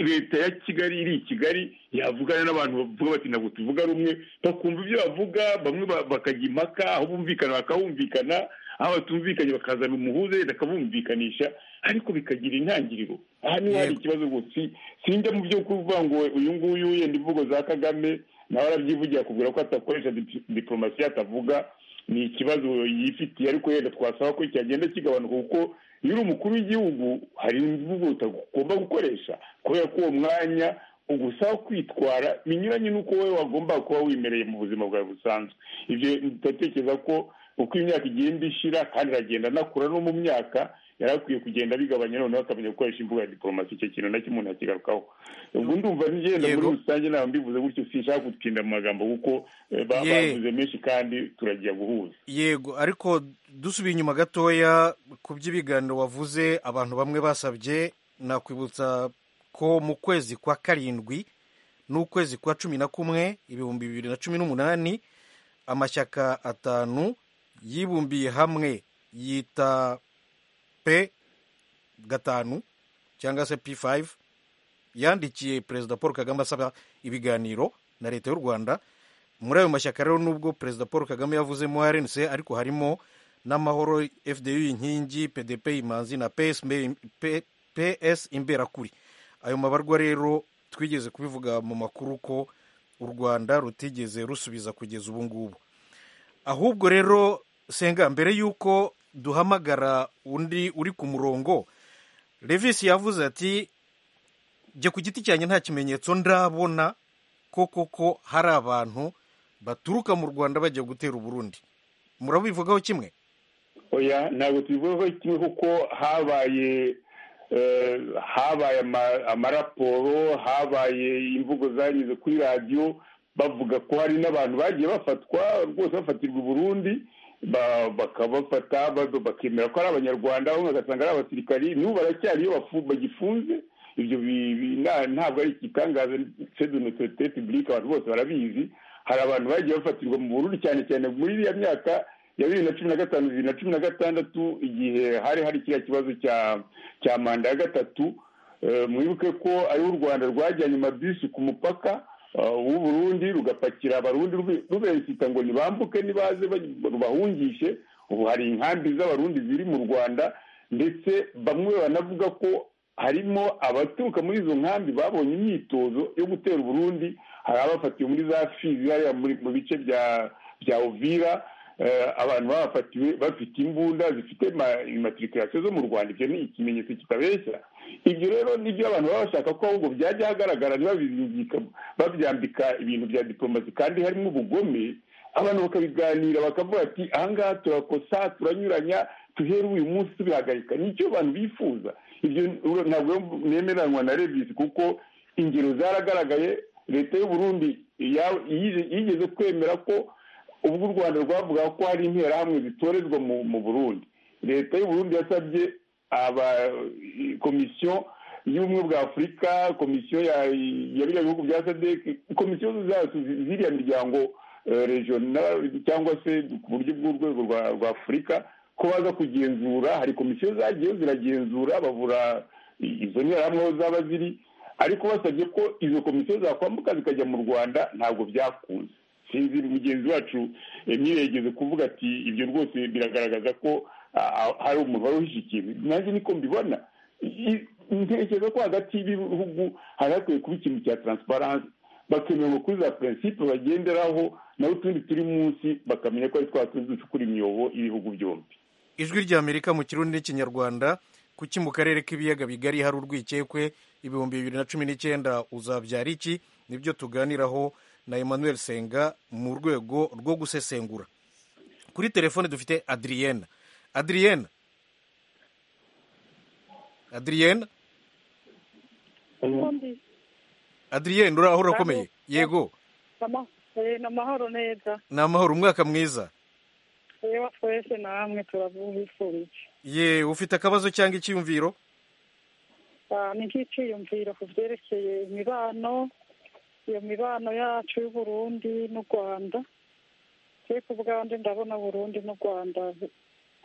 leta ya kigali iri i kigali yavugana n'abantu bavuga bati ntabwo tuvuga rumwe bakumva ibyo bavuga bamwe bakajya impaka aho bumvikana bakahumvikana aho batumvikanye bakazana umuhuza leta akabumvikanisha ariko bikagira intangiriro aha niho hari ikibazo rwose sinjya mu byo kuvuga ngo uyu nguyu yenda imvugo za kagame nawe arabyivugira akubwira ko atakoresha diporomasi atavuga ni ikibazo yifitiye ariko yenda twasaba ko cyagenda kigabanuka kuko iyo uri umukuru w'igihugu hari imvugo utagomba gukoresha kubera ko uwo mwanya ugusaba kwitwara binyuranye n'uko wowe wagomba kuba wimereye mu buzima bwawe busanzwe ibyo ndatekereza ko uko imyaka igenda ishira kandi aragenda anakura no mu myaka yari akwiye kugenda bigabanya noneho akamenya gukoresha imbuga ya diporomasi icyo kintu nacyo umuntu akigarukaho ubwo ndumva ngenda muri rusange ntabwo mbivuze gutyo sinshaka gutinda mu magambo kuko bavuze menshi kandi turagiye guhuza yego ariko dusubiye inyuma gatoya ku by'ibiganiro wavuze abantu bamwe basabye nakwibutsa ko mu kwezi kwa karindwi n'ukwezi kwa cumi na kumwe ibihumbi bibiri na cumi n'umunani amashyaka atanu yibumbiye hamwe yita p gatanu cyangwa se p5 yandikiye perezida paul kagame asaba ibiganiro na leta y'u rwanda muri ayo mashyaka rero nubwo perezida paul kagame yavuzemo rnc ariko harimo n'amahoro fdu inkingi pdp imanzi na ps imberakuri ayo mabarwa rero twigeze kubivuga mu makuru ko u rwanda rutigeze rusubiza kugeza ubu ngubu ahubwo rero senga mbere y'uko duhamagara undi uri ku murongo revisi yavuze ati jye ku giti cyanjye nta kimenyetso ndabona ko koko hari abantu baturuka mu rwanda bajya gutera uburundi murabivugaho kimwe oya ntabwo tubivugaho kimwe kuko habaye habaye amaraporo habaye imvugo zanyuze kuri radiyo bavuga ko hari n'abantu bagiye bafatwa rwose bafatirwa uburundi bakabafata bakemera ko ari abanyarwanda bamwe bagasanga ari abasirikari n'ubu baracyari iyo bagifunze ibyo ntabwo ari igitangaza sedonotote pibulike abantu bose barabizi hari abantu bagiye bafatirwa mu bururu cyane cyane muri iriya myaka ya bibiri na cumi na gatanu bibiri na cumi na gatandatu igihe hari hari kiriya kibazo cya manda ya gatatu mwibuke ko ariho u rwanda rwajyanye amabisi ku mupaka w'uburundi rugapakira abarundi ruberekita ngo ntibambuke ntibaze rubahungishe ubu hari inkambi z'abarundi ziri mu rwanda ndetse bamwe banavuga ko harimo abaturuka muri izo nkambi babonye imyitozo yo gutera uburundi hari abafatiwe muri za fizi hariya mu bice bya ovira abantu babafatiwe bafite imbunda zifite imatirikasiyo zo mu rwanda ibyo ni ikimenyetso kitabeshya ibyo rero nibyo abantu baba bashaka ko ahubwo byajya ahagaragara ntibabizingika babyambika ibintu bya diporomasi kandi harimo ubugome abantu bakabiganira bakavuga ati ahangaha turakosa turanyuranya tuhere uyu munsi tubihagarika nicyo abantu bifuza ibyo ntabwo nemeranywa na revisi kuko ingero zaragaragaye leta y'uburundi yigeze kwemera ko ubwo u rwanda rwavuga ko hari interahamwe zitorezwa mu burundi leta y'uburundi yasabye aba komisiyo y'ubumwe bwa afurika komisiyo ya biriya bihugu bya sadec komisiyo zacu ziriya miryango regional cyangwa se ku buryo bw'urwego rwa afurika ko baza kugenzura hari komisiyo zagiyeho ziragenzura bavura izo nterahamwe aho zaba ziri ariko basabye ko izo komisiyo zakwambuka zikajya mu rwanda ntabwo byakunze sinzi mugenzi wacu ntiyegeze kuvuga ati ibyo rwose biragaragaza ko hari umuntu wari uhishe ikintu nanjye niko mbibona ntekereza ko hagati y'ibihugu hari hakwiye kuba ikintu cya taransiparansi bakemera kuri za prinsipe bagenderaho naho utundi turi munsi bakamenya ko ari twa tundi ducukura imyobo y'ibihugu byombi ijwi rya amerika mu kirundi n'ikinyarwanda kuki mu karere k'ibiyaga bigari hari urwikekwe ibihumbi bibiri na cumi n'icyenda uzabyara iki nibyo tuganiraho na emmanuel senga mu rwego rwo gusesengura kuri telefone dufite adriyene adriyene adriyene adriyene uraho urakomeye yego ni amahoro neza ni amahoro umwaka mwiza reba twese namwe turabwifurije ye ufite akabazo cyangwa icyiyumviro ni nk'icyiyumviro ku byerekeye imibano iyo mibano yacu y'uburundi n'u rwanda turi ku bwanjye ndabona burundi n'u rwanda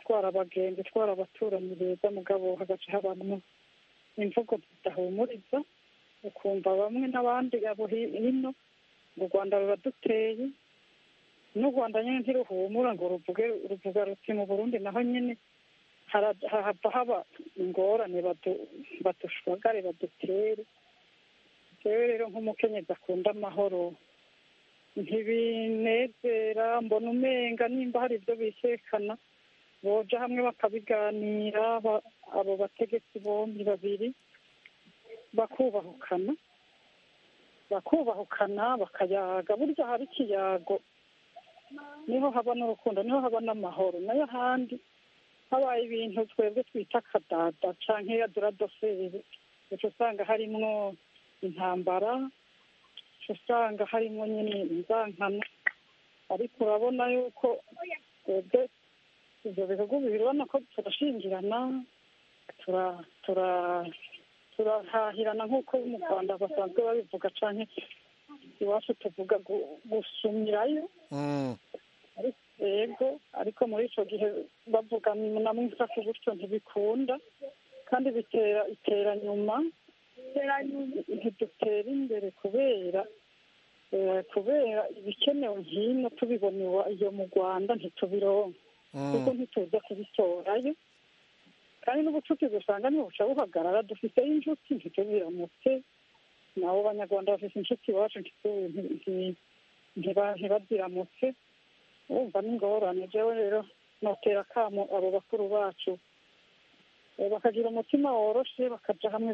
itwara abagenzi itwara abaturanyi beza mugabo hagaca habamo imvugo zidahumuriza ukumva bamwe n'abandi abo hi- hino ngo u rwanda ruraduteye n'u rwanda nyine ntiruhumura ngo ruvuge ruvuga ruti mu burundi naho nyine hara- hahava haba ingorane badu- badushwagare badutere rero rero nk'umukenyezi akunda amahoro ntibinezera mbona umenga nimba hari ibyo bisekana boja hamwe bakabiganira ba- abo bategetsi bombi babiri bakubahukana bakubahukana bakayaga burya hari ikiyago niho haba n'urukundo niho haba n'amahoro nayo ahandi habaye ibintu twebwe twita akadada canke adoradoferi uca usanga harimwo intambara uca usanga harimwo nyine inzankano ariko urabona yuko twebwe ibyo bihugu bibiri urabona ko turashingirana tura- tura- turahahirana nk'uko mu rwanda basanzwe babivuga cyane iwacu tuvuga gu- gusumirayo Mm. ariko- yego ariko muri icyo gihe bavuga na mwisaku gutyo ntibikunda kandi bitera itera nyuma ntidutera imbere kubera eh, kubera ibikenewe hino tubibona iwa- iyo mu rwanda ntitubironka kuko ntituza kubitorayo kandi n'ubucuti dusanga ntibuca buhagarara dufiteho inshuti ntitubiramutse nabo banyarwanda bafite inshuti iwacu ntitu- nti- nti- ntiba- ntibaziramutse urumva n'ingorane jewe rero notera akamo abo bakuru bacu Eh, bakagira umutima woroshe bakaja hamwe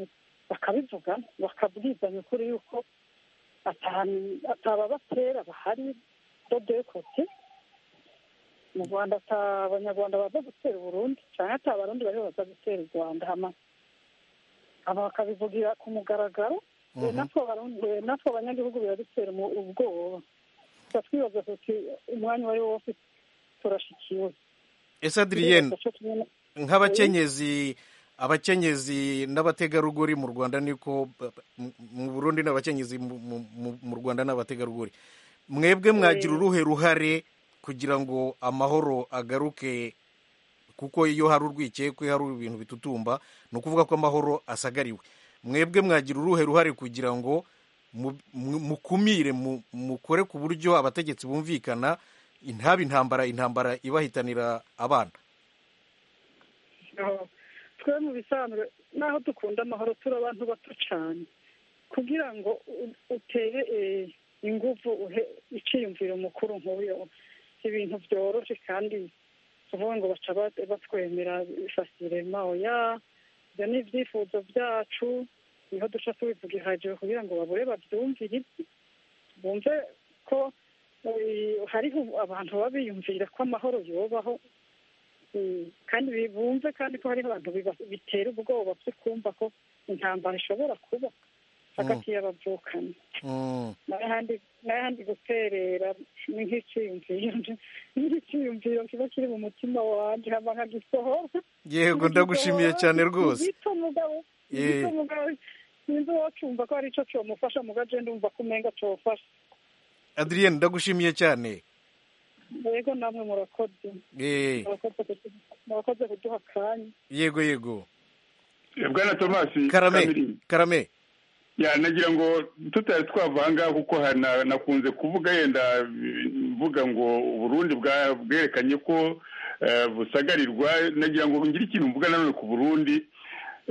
bakabivuga bakabwizanya ukuri yuko ata- atababatera bahari dodekote mu rwanda ata abanyarwanda baza gutera uburundi cyangwa ata abarundi bari baza gutera u rwanda hama aba bakabivugira ku mugaragaro we Mhm. natwe abarundi we natwe abanyagihugu biradutera umu- ubwoba tuba twibaza tuti umwanya uwo ari wo wose turashikiwe ese adriyene Turibaza co kimwe na- nk'abakenyezi abakenyezi n'abategarugori mu rwanda niko ba- ba- mu- mu burundi n'abakenyezi mu- mu- mu- mu rwanda n'abategarugori mwebwe mwagira uruhe ruhare kugira ngo amahoro agaruke kuko iyo hari urwikekwe hari ibintu bitutumba ni ukuvuga ko amahoro asagariwe mwebwe mwagira uruhe ruhare kugira ngo mu- mu- mukumire mu- mukore ku buryo abategetsi bumvikana intaba intambara intambara ibahitanira abana aho. twe mu bisanzwe n'aho dukunda amahoro turi abantu bato cyane kugira ngo u- utere eh, ingufu uhe icyiyumviro mukuru nk'uyo si ibintu byoroshye kandi tuvuga ngo baca ba- batwemera fasirema oya ibyo ni ibyifuzo byacu niho duca tubivuga ihagije kugira ngo babure babyumvire bumve ko eh, hariho abantu baba biyumvira ko amahoro yobaho Mm, kandi bi- bumve kandi ko hariho abantu biba- bitera ubwoba byo kumva ko intambara ishobora kuba hagati y'abavukanyi Mm. n'ahandi n'ahandi guterera ni nk'icyiyumviro ni nk'icyiyumviro kiba kiri mu mutima wanjye hama nkagisohora yego ndagushimiye cyane rwose gito mugabo ni Eh. gito mugabo sinzi uwacyumva ko hari icyo cyomufasha mugaje ndumva ko umenga cyofasha adriyene ndagushimiye cyane yego namwe murakoze Eh, murakoze kudu- murakoze kuduha akanya yego yego bwana tomasi karame karame ya nagira ngo tutari twavanga kuko ha- na- nakunze kuvuga yenda eh, mvuga ngo uburundi bwa- bwerekanye ko eh, busagarirwa nagira ngo ngire ikintu mvuga nanone ku burundi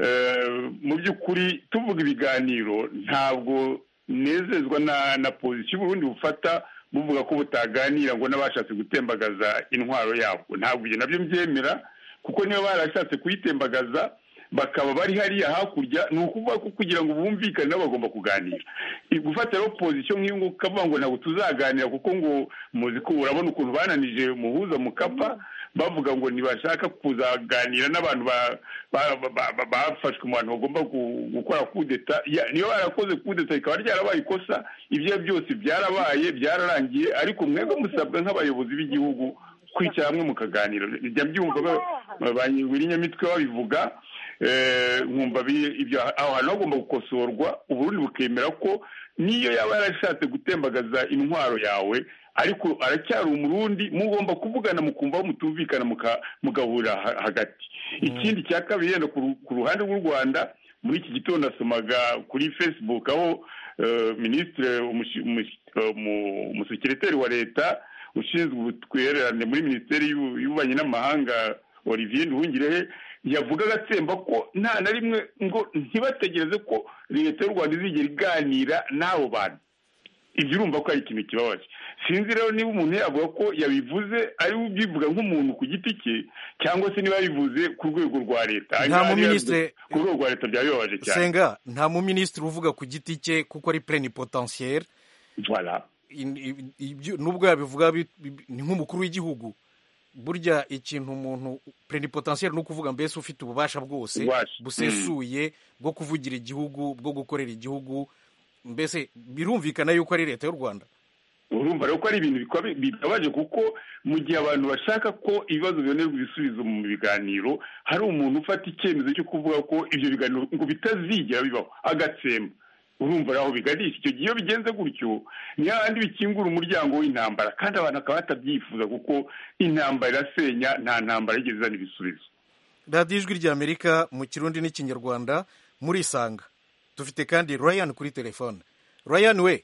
Eh, mu by'ukuri tuvuga ibiganiro ntabwo nezezwa na na pozisiyo uburundi bufata buvuga ko butaganira ngo n'abashatse gutembagaza intwaro yabwo ntabwo ibyo nabyo mbyemera kuko niba barashatse kuyitembagaza bakaba bari hariya hakurya ni ukuvuga ko kugira ngo bumvikane nabo bagomba kuganira I- gufata rero pozisiyo nk'iyo nguko ukavuga ngo ntabwo tuzaganira kuko ngo muzi ko urabona ukuntu bananije muhuza mukapa bavuga ngo ntibashaka kuzaganira n'abantu ba- ba- ba- ba- ba- bafashwe mu bantu bagomba gu- gukora kudeta Ya- niyo barakoze kudeta rikaba ryarabaye ikosa ibyo ari byo byose byarabaye byararangiye ariko mwebwe musabwa nk'abayobozi b'igihugu kwicara hamwe mukaganira njya mbyumva ba- ba nyiramitwe babivuga eh, nkumva bi- ibyo aho hantu hagomba gukosorwa uburundi bukemera ko niyo yaba yarashatse gutembagaza intwaro yawe ariko aracyari umurundi mugomba kuvugana mukumva aho mutumvikana muka- mugahurira ha- hagati ikindi cya kabiri yenda ku ru- ku ruhande rw'u rwanda muri iki gitondo asomaga kuri facebook aho minisitiri umusekiriteri wa leta ushinzwe ubutwererane muri minisiteri y'ububanyi n'amahanga olivier nduhungirehe yavugaga atsemba ko nta na rimwe ngo ntibategereze ko leta y'u rwanda izigera iganira n'abo bantu ibyo urumva ko ari ikintu kibabaje sinzi rero niba umuntu yavuga ko yabivuze ari we ubyivuga nk'umuntu ku giti cye cyangwa se niba yabivuze ku rwego rwa leta nta muminisitiri ku rwego rwa leta byaba bibabaje cyane senga nta muminisitiri uvuga ku giti cye kuko ari plenipotansiyeri voilà nubwo yabivuga ni nk'umukuru w'igihugu burya ikintu umuntu plenipotansiyeri ni ukuvuga mbese ufite ububasha bwose busesuye bwo kuvugira igihugu bwo gukorera igihugu mbese birumvikana yuko ari leta y'u rwanda urumva rero ko ari ibintu bibabaje kuko mu gihe abantu bashaka ko ibibazo bibonerwa ibisubizo mu biganiro hari umuntu ufata icyemezo cyo kuvuga ko ibyo biganiro ngo bitazigera bibaho agatsemba urumva aho biganisha icyo gihe iyo bigenze gutyo ni hahandi bikingura umuryango w'intambara kandi abantu bakaba batabyifuza kuko intambara irasenya nta ntambara yigeze izana ibisubizo radiyo ijwi ry'amerika mu kirundi n'ikinyarwanda muri isanga dufite kandi ryan kuri telefone ryan we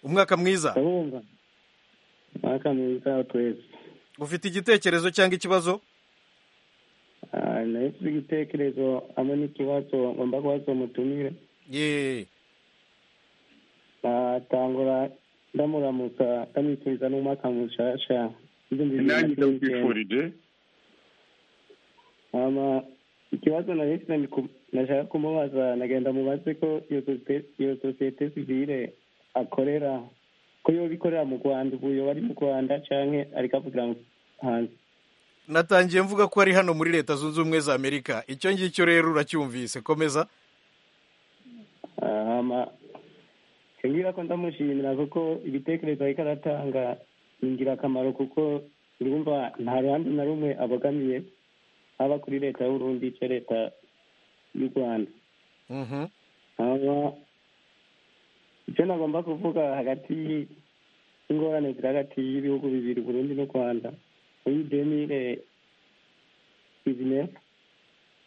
umwaka mwiza umwaka mwiza twese ufite igitekerezo cyangwa ikibazo nahise igitekerezo hamwe n'ikibazo ngomba kubaza umutumire natangura ndamuramutsa ndamwifuriza n'umwaka mushasha nanjye ndakwifurije ikibazo na leta nashaka kumubaza nagenda mubaze ko iyo sosiyete sivire akorera ko yoba ikorera mu rwanda ubu yoba ari mu rwanda cyangwa ariko avugira hanze natangiye mvuga ko ari hano muri leta zunze ubumwe za amerika icyo ngicyo rero uracyumvise komeza mbwira ko ndamushimira kuko ibitekerezo ariko aratanga ni ingirakamaro kuko urumva nta ruhande na rumwe abogamiye haba kuri leta y'uburundi icyo leta y'u rwanda icyo nagomba kuvuga hagati y'ingorane ziri hagati y'ibihugu bibiri burundi n'u rwanda muri demire bizinesi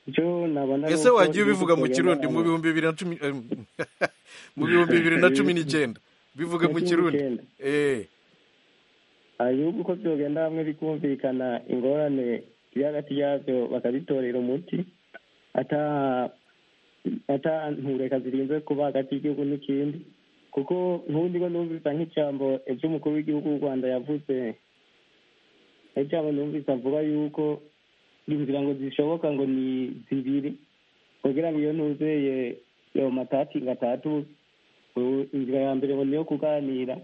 icyo nabona ese wagiye ubivuga mu kirundi mu bihumbi bibiri na cumi mu bihumbi bibiri na cumi n'icyenda bivuge mu kirundi ibihugu uko byogenda hamwe bikumvikana ingorane biri hagati yabyo bakabitorera umuti atantureka zirinze kuba hagati y'igihugu n'ikindi kuko nk'ubundi ngo numvisa nk'ijambo ejo umukuru w'igihugu w'u rwanda yavuze ijambo numvise avuga yuko inzira ngo zishoboka ngo ni zibiri kugira ngo iyo ntuzeye yo matati gatatu inzira ya mbere niyo kuganira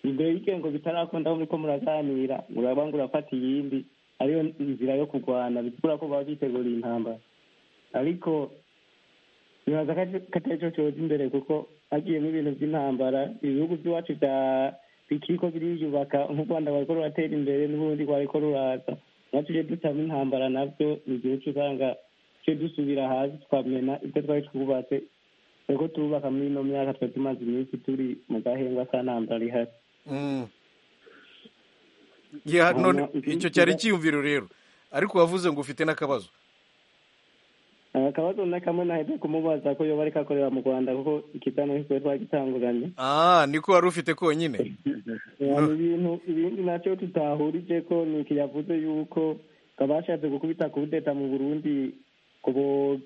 imbere y'ibyo ngo bitarakunda muri ko muraganira muraba ngo urafata iyindi ariyo inzira yo kurwana bitura ko baba biteguriye intambara ariko bibaza ko atari cyo cyoza imbere kuko hagiyemo ibintu by'intambara ibihugu by'iwacu bya bikiri ko biriyubaka nk'u rwanda bariko ruratera imbere n'uburundi rwariko ruraza natwe tuje ducamo intambara nabyo ni igihe usanga tuje dusubira hasi tukamena ibyo twari twubatse ariko turubaka muri ino myaka twari tumaze iminsi turi mu gahengwa ka ntambara ihari none icyo cyari icyiyumviro rero ariko wavuze ngo ufite n'akabazo akabazo na kamwe nahita kumubaza ko yoba ariko akorera mu rwanda kuko ikitano kikaba twagitanguranye ah niko wari ufite konyine ibintu ibindi nacyo tutahurije ko ni iki yavuze yuko bashatse gukubita kudeta mu burundi ngo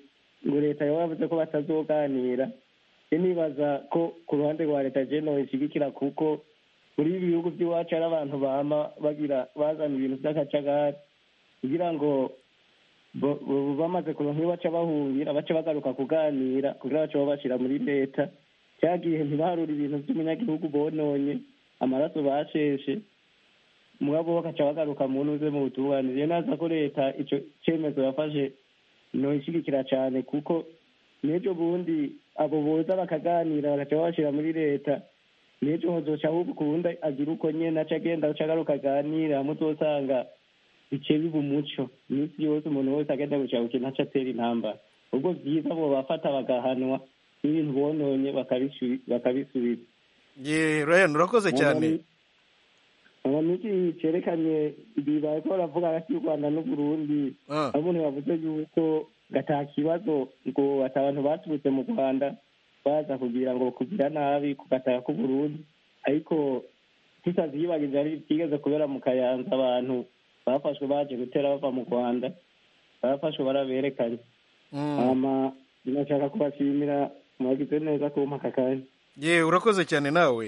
leta yaba yavuze ko batazoganira nibaza ko ku ruhande rwa leta jeno ishyigikira kuko muri ibi bihugu by'iwacu hari abantu bama bagira bazana ibintu by'akacagari kugira ngo bamaze kuronka iyo baca bahungira baca bagaruka kuganira kugira baca babashira muri leta cya gihe ntibaharure ibintu by'umunyagihugu bononye amaraso basheshe mugabo bagaca bagaruka mu ntuze mu butunganiriye naza ko leta icyo cyemezo yafashe noyishyigikira cyane kuko n'ejo bundi abo boza bakaganira bagaca babashira muri leta n'ejo hozoca ahubwo ubundi agira uko nyine aca agenda aca agaruka aganira muzosanga bice biba umuco iminsi yose umuntu wese agenda gushaka ikintu aca atera intambara ubwo byiza bo bafata bagahanwa n'ibintu bononye bakabisubiza ye ryan urakoze cyane amamiki cyerekanye igihe bariko baravuga hagati y'u rwanda n'uburundi abo ntibavuze yuko gataha ikibazo ngo ati abantu baturutse mu rwanda baza kugira ngo kugira nabi ku gataka k'u Burundi ariko tusazi yibagije ari byigeze kubera mu kayanza abantu bafashwe baje gutera bava mu rwanda barafashwe baraberekanye hama nashaka kubashimira mwagize neza kumpa aka kanya ye urakoze cyane nawe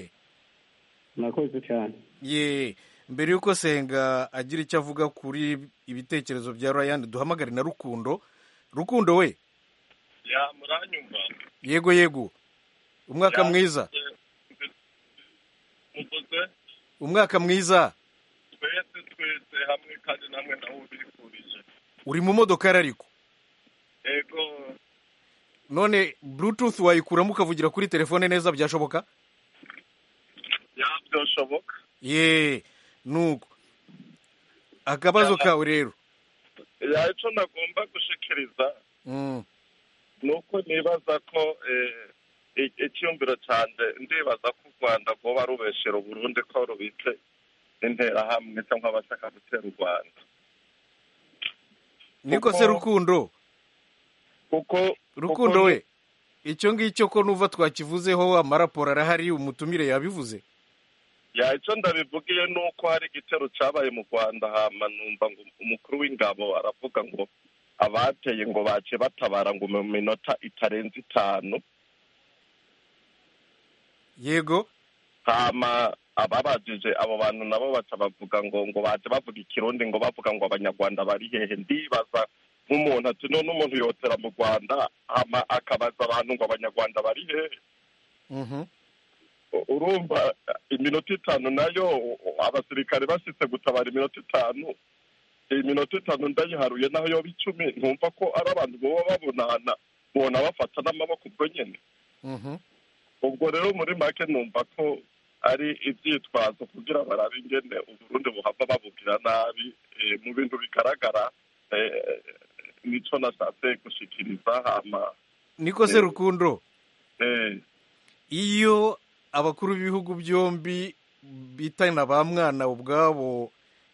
murakoze cyane ye mbere y'uko senga agira icyo avuga kuri ibitekerezo bya rayani duhamagare na rukundo rukundo we ya muranyumva yego yego umwaka mwiza mukoze umwaka mwiza twese twese hamwe kandi namwe nawe ubifurije uri mu modokari ariko yego none bluetooth wayikuramo ukavugira kuri telefone neza byashoboka ya byoshoboka ye nuko akabazo kawe rero ya icyo nagomba gushikiriza Mm. ni uko nibaza ko eh, i- icyumviro cyanje ndibaza ko u rwanda rwoba rubeshera uburundi ko rubitse interahamwe cyangwa abashaka gutera u rwanda niko se rukundo kuko rukundo we icyo ngicyo ko nuva twakivuzeho amaraporo arahari umutumire yabivuze ya icyo ndabivugiye ni uko hari igitero cyabaye mu rwanda hama numva ngo umukuru w'ingabo aravuga ngo abateye ngo bace batabara ngo mu minota itarenze itanu yego hama ababajije abo bantu nabo baca bavuga ngo ngo baje bavuga ikirundi ngo bavuga ngo abanyarwanda bari hehe ndibaza nk'umuntu ati none umuntu yotera mu rwanda hama akabaza abantu ngo abanyarwanda bari hehe Mhm. urumva iminota itanu nayo abasirikare bashitse gutabara iminota itanu iyi minota itanu ndayiharuye naho yoba icumi ntumva ko ari abantu boba babonana bona bafata n'amaboko ubwo nyine Mhm. ubwo rero muri make numva ko ari ibyitwazo kugira barabe ingene uburundi buhava babubwira nabi eh, mu bintu bigaragara eh, nico nashatse gushikiriza hama niko se rukundo eh, iyo abakuru b'ibihugu byombi bitana ba mwana ubwabo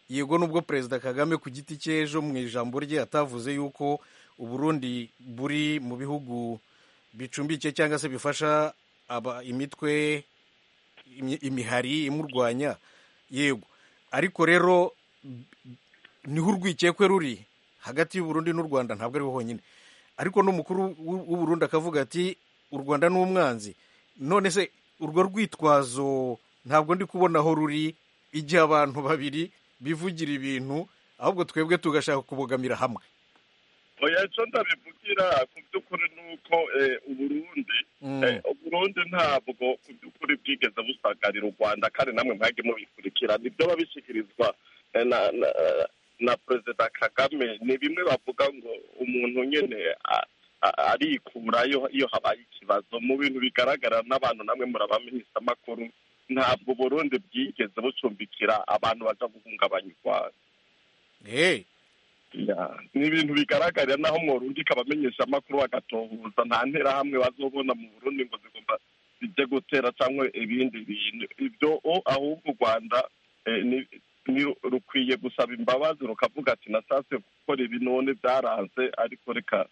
yego nubwo perezida kagame ku giti cy'ejo mu ijambo rye atavuze yuko uburundi buri mu bihugu bicumbikiye cyangwa se bifasha aba imitwe imi- imihari imurwanya yego ariko rero niho urwikekwe ruri hagati y'uburundi n'u rwanda ntabwo ariho honyine ariko n'umukuru w'u- w'uburundi akavuga ati u rwanda ni umwanzi none se urwo rwitwazo ntabwo ndi kubona aho ruri igihe abantu babiri bivugira ibintu ahubwo twebwe tugashaka kubogamira hamwe oya icyo ndabivugira ku by'ukuri ni uko eh, uburundi Eh, uburundi ntabwo ku by'ukuri bwigeze busagarira u rwanda kandi namwe mwajye mubikurikira nibyo babishyikirizwa eh, na na, na perezida kagame ni bimwe bavuga ngo umuntu nyine a- a- arikurayo iyo habaye ikibazo mu bintu bigaragara n'abantu namwe murabamenyesha amakuru ntabwo uburundi bwigeze bucumbikira abantu baja guhungabanya u rwanda Ya, ni ibintu bigaragarira naho mworundika abamenyesha amakuru bagatohuza nta nterahamwe bazobona mu burundi ngo zigomba zijye gutera cyangwa ibindi bintu ibyo o ahubwo u rwanda eh, ni- ni- rukwiye gusaba imbabazi rukavuga ati nashatse gukora ibi none byaranze ariko reka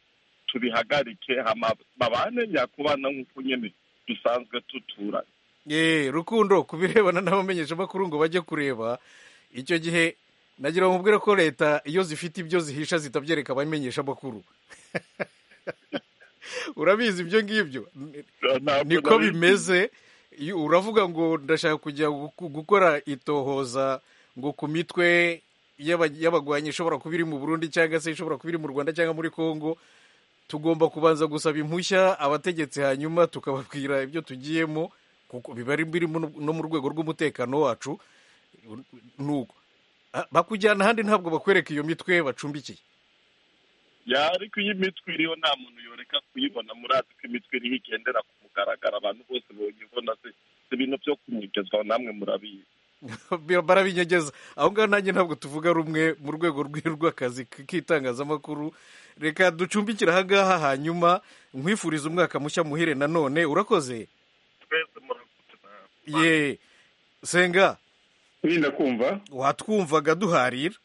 tubihagarike hama babane nyakubana nk'uko nyine dusanzwe tuturanye ye rukundo ku birebana n'abamenyesha amakuru ngo bajye kureba icyo gihe nagira ngo mubwire ko leta iyo zifite ibyo zihisha zitabyereka abamenyesha amakuru urabizi ibyo ngibyo niko nabizi. bimeze Iyo- uravuga ngo ndashaka kujya guku- gukora itohoza ngo ku mitwe y'aba- y'abagwanyi ishobora kuba iri mu burundi cyangwa se ishobora kuba iri mu rwanda cyangwa muri congo tugomba kubanza gusaba impushya abategetsi hanyuma tukababwira ibyo tugiyemo kuko biba ari biri mu- no mu rwego rw'umutekano wacu nuko Ah, bakujyana ahandi ntabwo bakwereka iyo mitwe bacumbikiye ya ariko iyo imitwe iriho nta muntu yoreka kuyibona murazi ko imitwe iriho igendera ku mugaragara abantu bose bonyibona si si ibintu byo kunyigezwaho namwe murabizi barabinyegeza aho ngaho nanjye ntabwo tuvuga rumwe mu rwego rwe- rw'akazi k- k'itangazamakuru reka ducumbikire aha ngaha hanyuma nkwifuriza umwaka mushya muhire nanone urakoze twese murakoze ye senga wirinda kumva watwumvaga duharira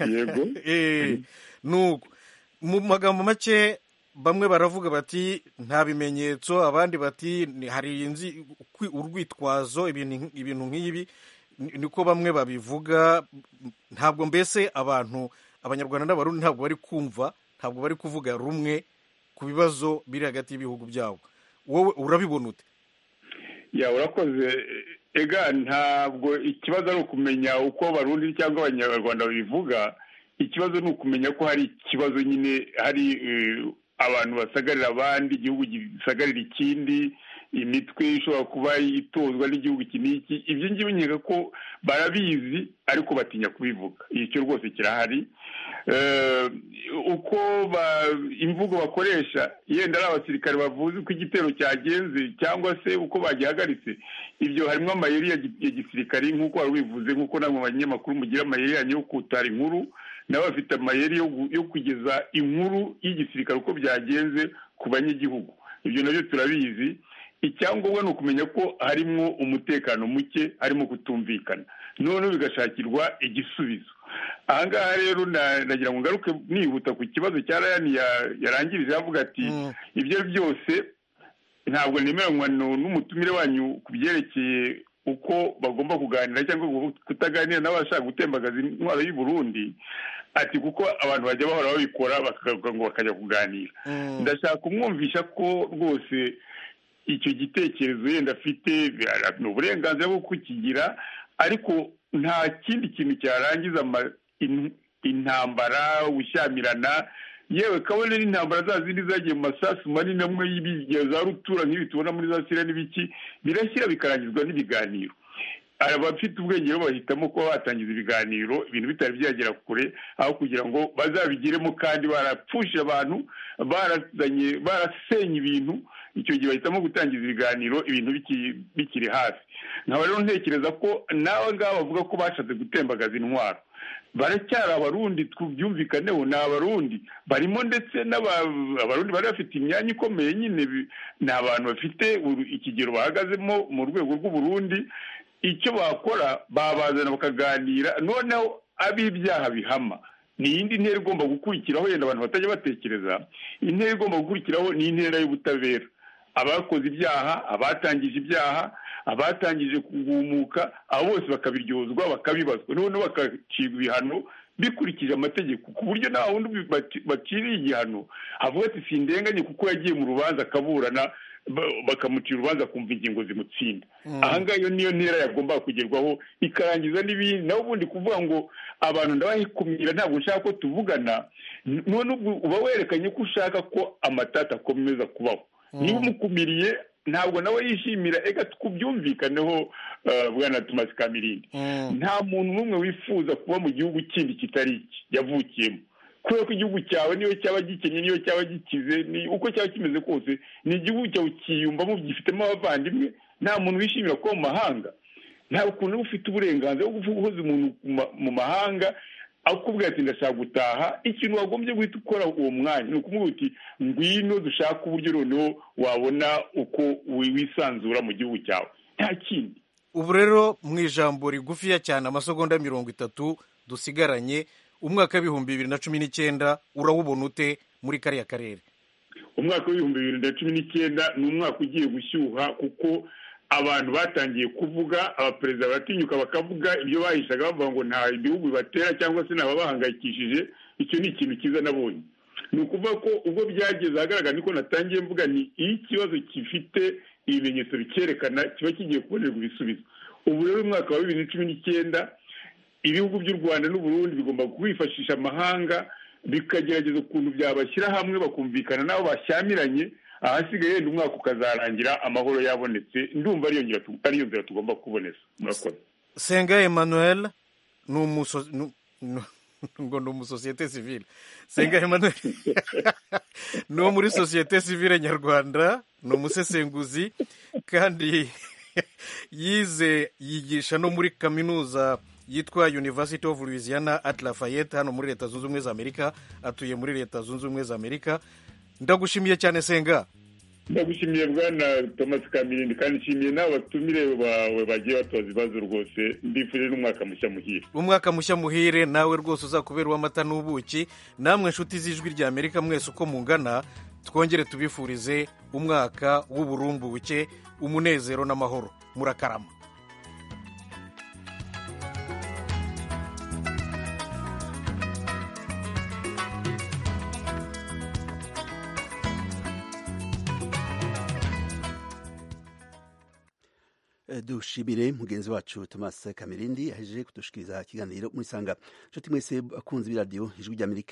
yego Eh, nuko mu magambo make bamwe baravuga bati nta bimenyetso abandi bati "Ni- hari inzi kwi- urwitwazo ibintu ibintu nk'ibi ni- niko bamwe babivuga ntabwo mbese abantu abanyarwanda n'abarundi ntabwo bari kumva ntabwo bari kuvuga rumwe ku bibazo biri hagati y'ibihugu byabo wowe urabibona ute ya urakoze ega ntabwo ikibazo ari ukumenya uko abarundi cyangwa abanyarwanda babivuga ikibazo ni ukumenya ko hari ikibazo nyine hari eh, abantu basagarira abandi igihugu gisagarira ikindi imitwe ishobora kuba itozwa n'igihugu iki n'iki ibyo ngibi nkeka ko barabizi ariko batinya kubivuga icyo rwose kirahari Eh, uko ba- imvugo bakoresha yenda ari abasirikare bavuze uko igitero cyagenze cyangwa se uko bagihagaritse ibyo harimo amayeri ya gi- ya gisirikare nk'uko wari ubivuze nk'uko namwe abanyamakuru mugira amayeri yanyu yo kutara inkuru nabo bafite amayeri yo gu- yo kugeza inkuru y'igisirikare uko byagenze ku banyagihugu ibyo nabyo turabizi icyangombwa ni ukumenya ko harimo umutekano muke harimo kutumvikana noneho bigashakirwa igisubizo aha ngaha rero na- nagira ngo ngaruke nihuta ku kibazo cya rayani ya- yarangirije avuga ati ibyo byose ntabwo nemeranywa nu- n'umutumire wanyu ku byerekeye uko bagomba kuganira cyangwa kutaganira n'abashaka gutembagaza intwaro y'u Burundi ati kuko abantu bajya bahora babikora bakagaruka ngo bakajya kuganira ndashaka kumwumvisha ko rwose icyo gitekerezo yenda afite bira- ni uburenganzira bwo kukigira ariko nta kindi kintu cyarangiza ama- in- intambara gushyamirana yewe kabone n'intambara za zindi zagiye mu masasu manini amwe y'ibi- ya za rutura nk'ibi tubona muri za siriya n'ibiki birashyira bikarangizwa n'ibiganiro abafite ubwenge rero bahitamo kuba batangiza ibiganiro ibintu bitari byagera kure aho kugira ngo bazabigiremo kandi barapfushe abantu barazanye barasenye ibintu icyo gihe bahitamo gutangiza ibiganiro ibintu biki- bikiri hafi nkaba rero ntekereza ko n'aba ngaba bavuga ko bashatse gutembagaza intwaro baracyari abarundi tubyumvikaneho ni abarundi barimo ndetse n'aba- abarundi bari bafite imyanya ikomeye nyine bi- ni abantu bafite uru- ikigero bahagazemo mu rwego rw'uburundi icyo bakora babazana bakaganira noneho ab'ibyaha bihama ni iyindi ntera igomba gukurikiraho yenda abantu batajya batekereza intera igomba gukurikiraho ni intera y'ubutabera abakoze ibyaha abatangije ibyaha abatangije kugumuka abo bose bakabiryozwa bakabibazwa noneho bakacibwa ibihano bikurikije amategeko ku buryo nta wundi ubi- baci- baciriye igihano avuga ati sindenganye kuko yagiye mu rubanza akaburana ba- bakamucira urubanza akumva ingingo zimutsinda Mm. aha ngaha iyo niyo ntera yagombaga kugerwaho ikarangiza n'ibindi nawe ubundi kuvuga ngo abantu ndabahikumira ntabwo nshaka ko tuvugana n- none ubwo uba werekanye ko ushaka ko amatata akomeza kubaho niba umukumiriye ntabwo nawe yishimira ega tukubyumvikaneho eh, bwana tumasi kamirindi nta muntu n'umwe wifuza kuba mu gihugu kindi kitari iki yavukiyemo kubera ko igihugu cyawe niyo cyaba gikennye niyo cyaba gikize ni uko cyaba kimeze kose ni igihugu cyawe kiyumvamo gifitemo abavandimwe nta muntu wishimira kuba mu mahanga nta ukuntu uba ufite uburenganzira bwo kuvuga uhuze umuntu ku ma- mu mahanga akubwira ati ndashaka gutaha ikintu wagombye guhita ukora uwo mwanya ni ukumubwira uti ngwino dushaka uburyo noneho wabona uko wi- wisanzura mu gihugu cyawe nta kindi ubu rero mu ijambo rigufiya cyane amasegonda mirongo itatu dusigaranye umwaka w'ibihumbi bibiri na cumi n'icyenda urawubona ute muri kariya karere umwaka w'ibihumbi bibiri na cumi n'icyenda ni umwaka ugiye gushyuha kuko abantu batangiye kuvuga abaperezida baratinyuka bakavuga ibyo bahishaga bavuga ngo nta ibihugu bibatera cyangwa se ntababahangayikishije icyo ni ikintu cyiza nabonye ni ukuvuga ko ubwo byageze ahagaragara niko natangiye mvuga ni iyo ikibazo gifite ibimenyetso bicyerekana kiba kigiye kubonerwa ibisubizo ubu rero umwaka wa bibiri na cumi n'icyenda ibihugu by'u rwanda n'uburundi bigomba kwifashisha amahanga bikagerageza ukuntu byabashyira hamwe bakumvikana n'abo bashyamiranye ahasigaye yenda umwaka ukazarangira amahoro yabonetse ndumva ariyo ngira tu- ariyo nzira tugomba kuboneza murakoze senga emmanuel ni umuso nu- nu- ngo ni umusosiyete sivile senga emmanuel ni uwo muri sosiyete sivile nyarwanda ni umusesenguzi kandi yize yigisha no muri kaminuza yitwa university of louisiana at lafayette hano muri leta zunze ubumwe za amerika atuye muri leta zunze ubumwe za amerika ndagushimiye cyane senga ndagushimiye bwana thomas kamirindi kandi nshimiye n'abo batumire bawe bagiye batoza ibibazo rwose mbifurije n'umwaka mushya muhire umwaka mushya muhire nawe rwose uzakubera uw'amata n'ubuki namwe inshuti z'ijwi rya amerika mwese uko mungana twongere tubifurize umwaka w'uburumbuke umunezero n'amahoro murakarama dushimire mugenzi wacu thomas kamirindi yahejeje kudushikiriza ikiganiro murisanga nshuti mwese bakunze b'iradiyo ijwi ry'amerika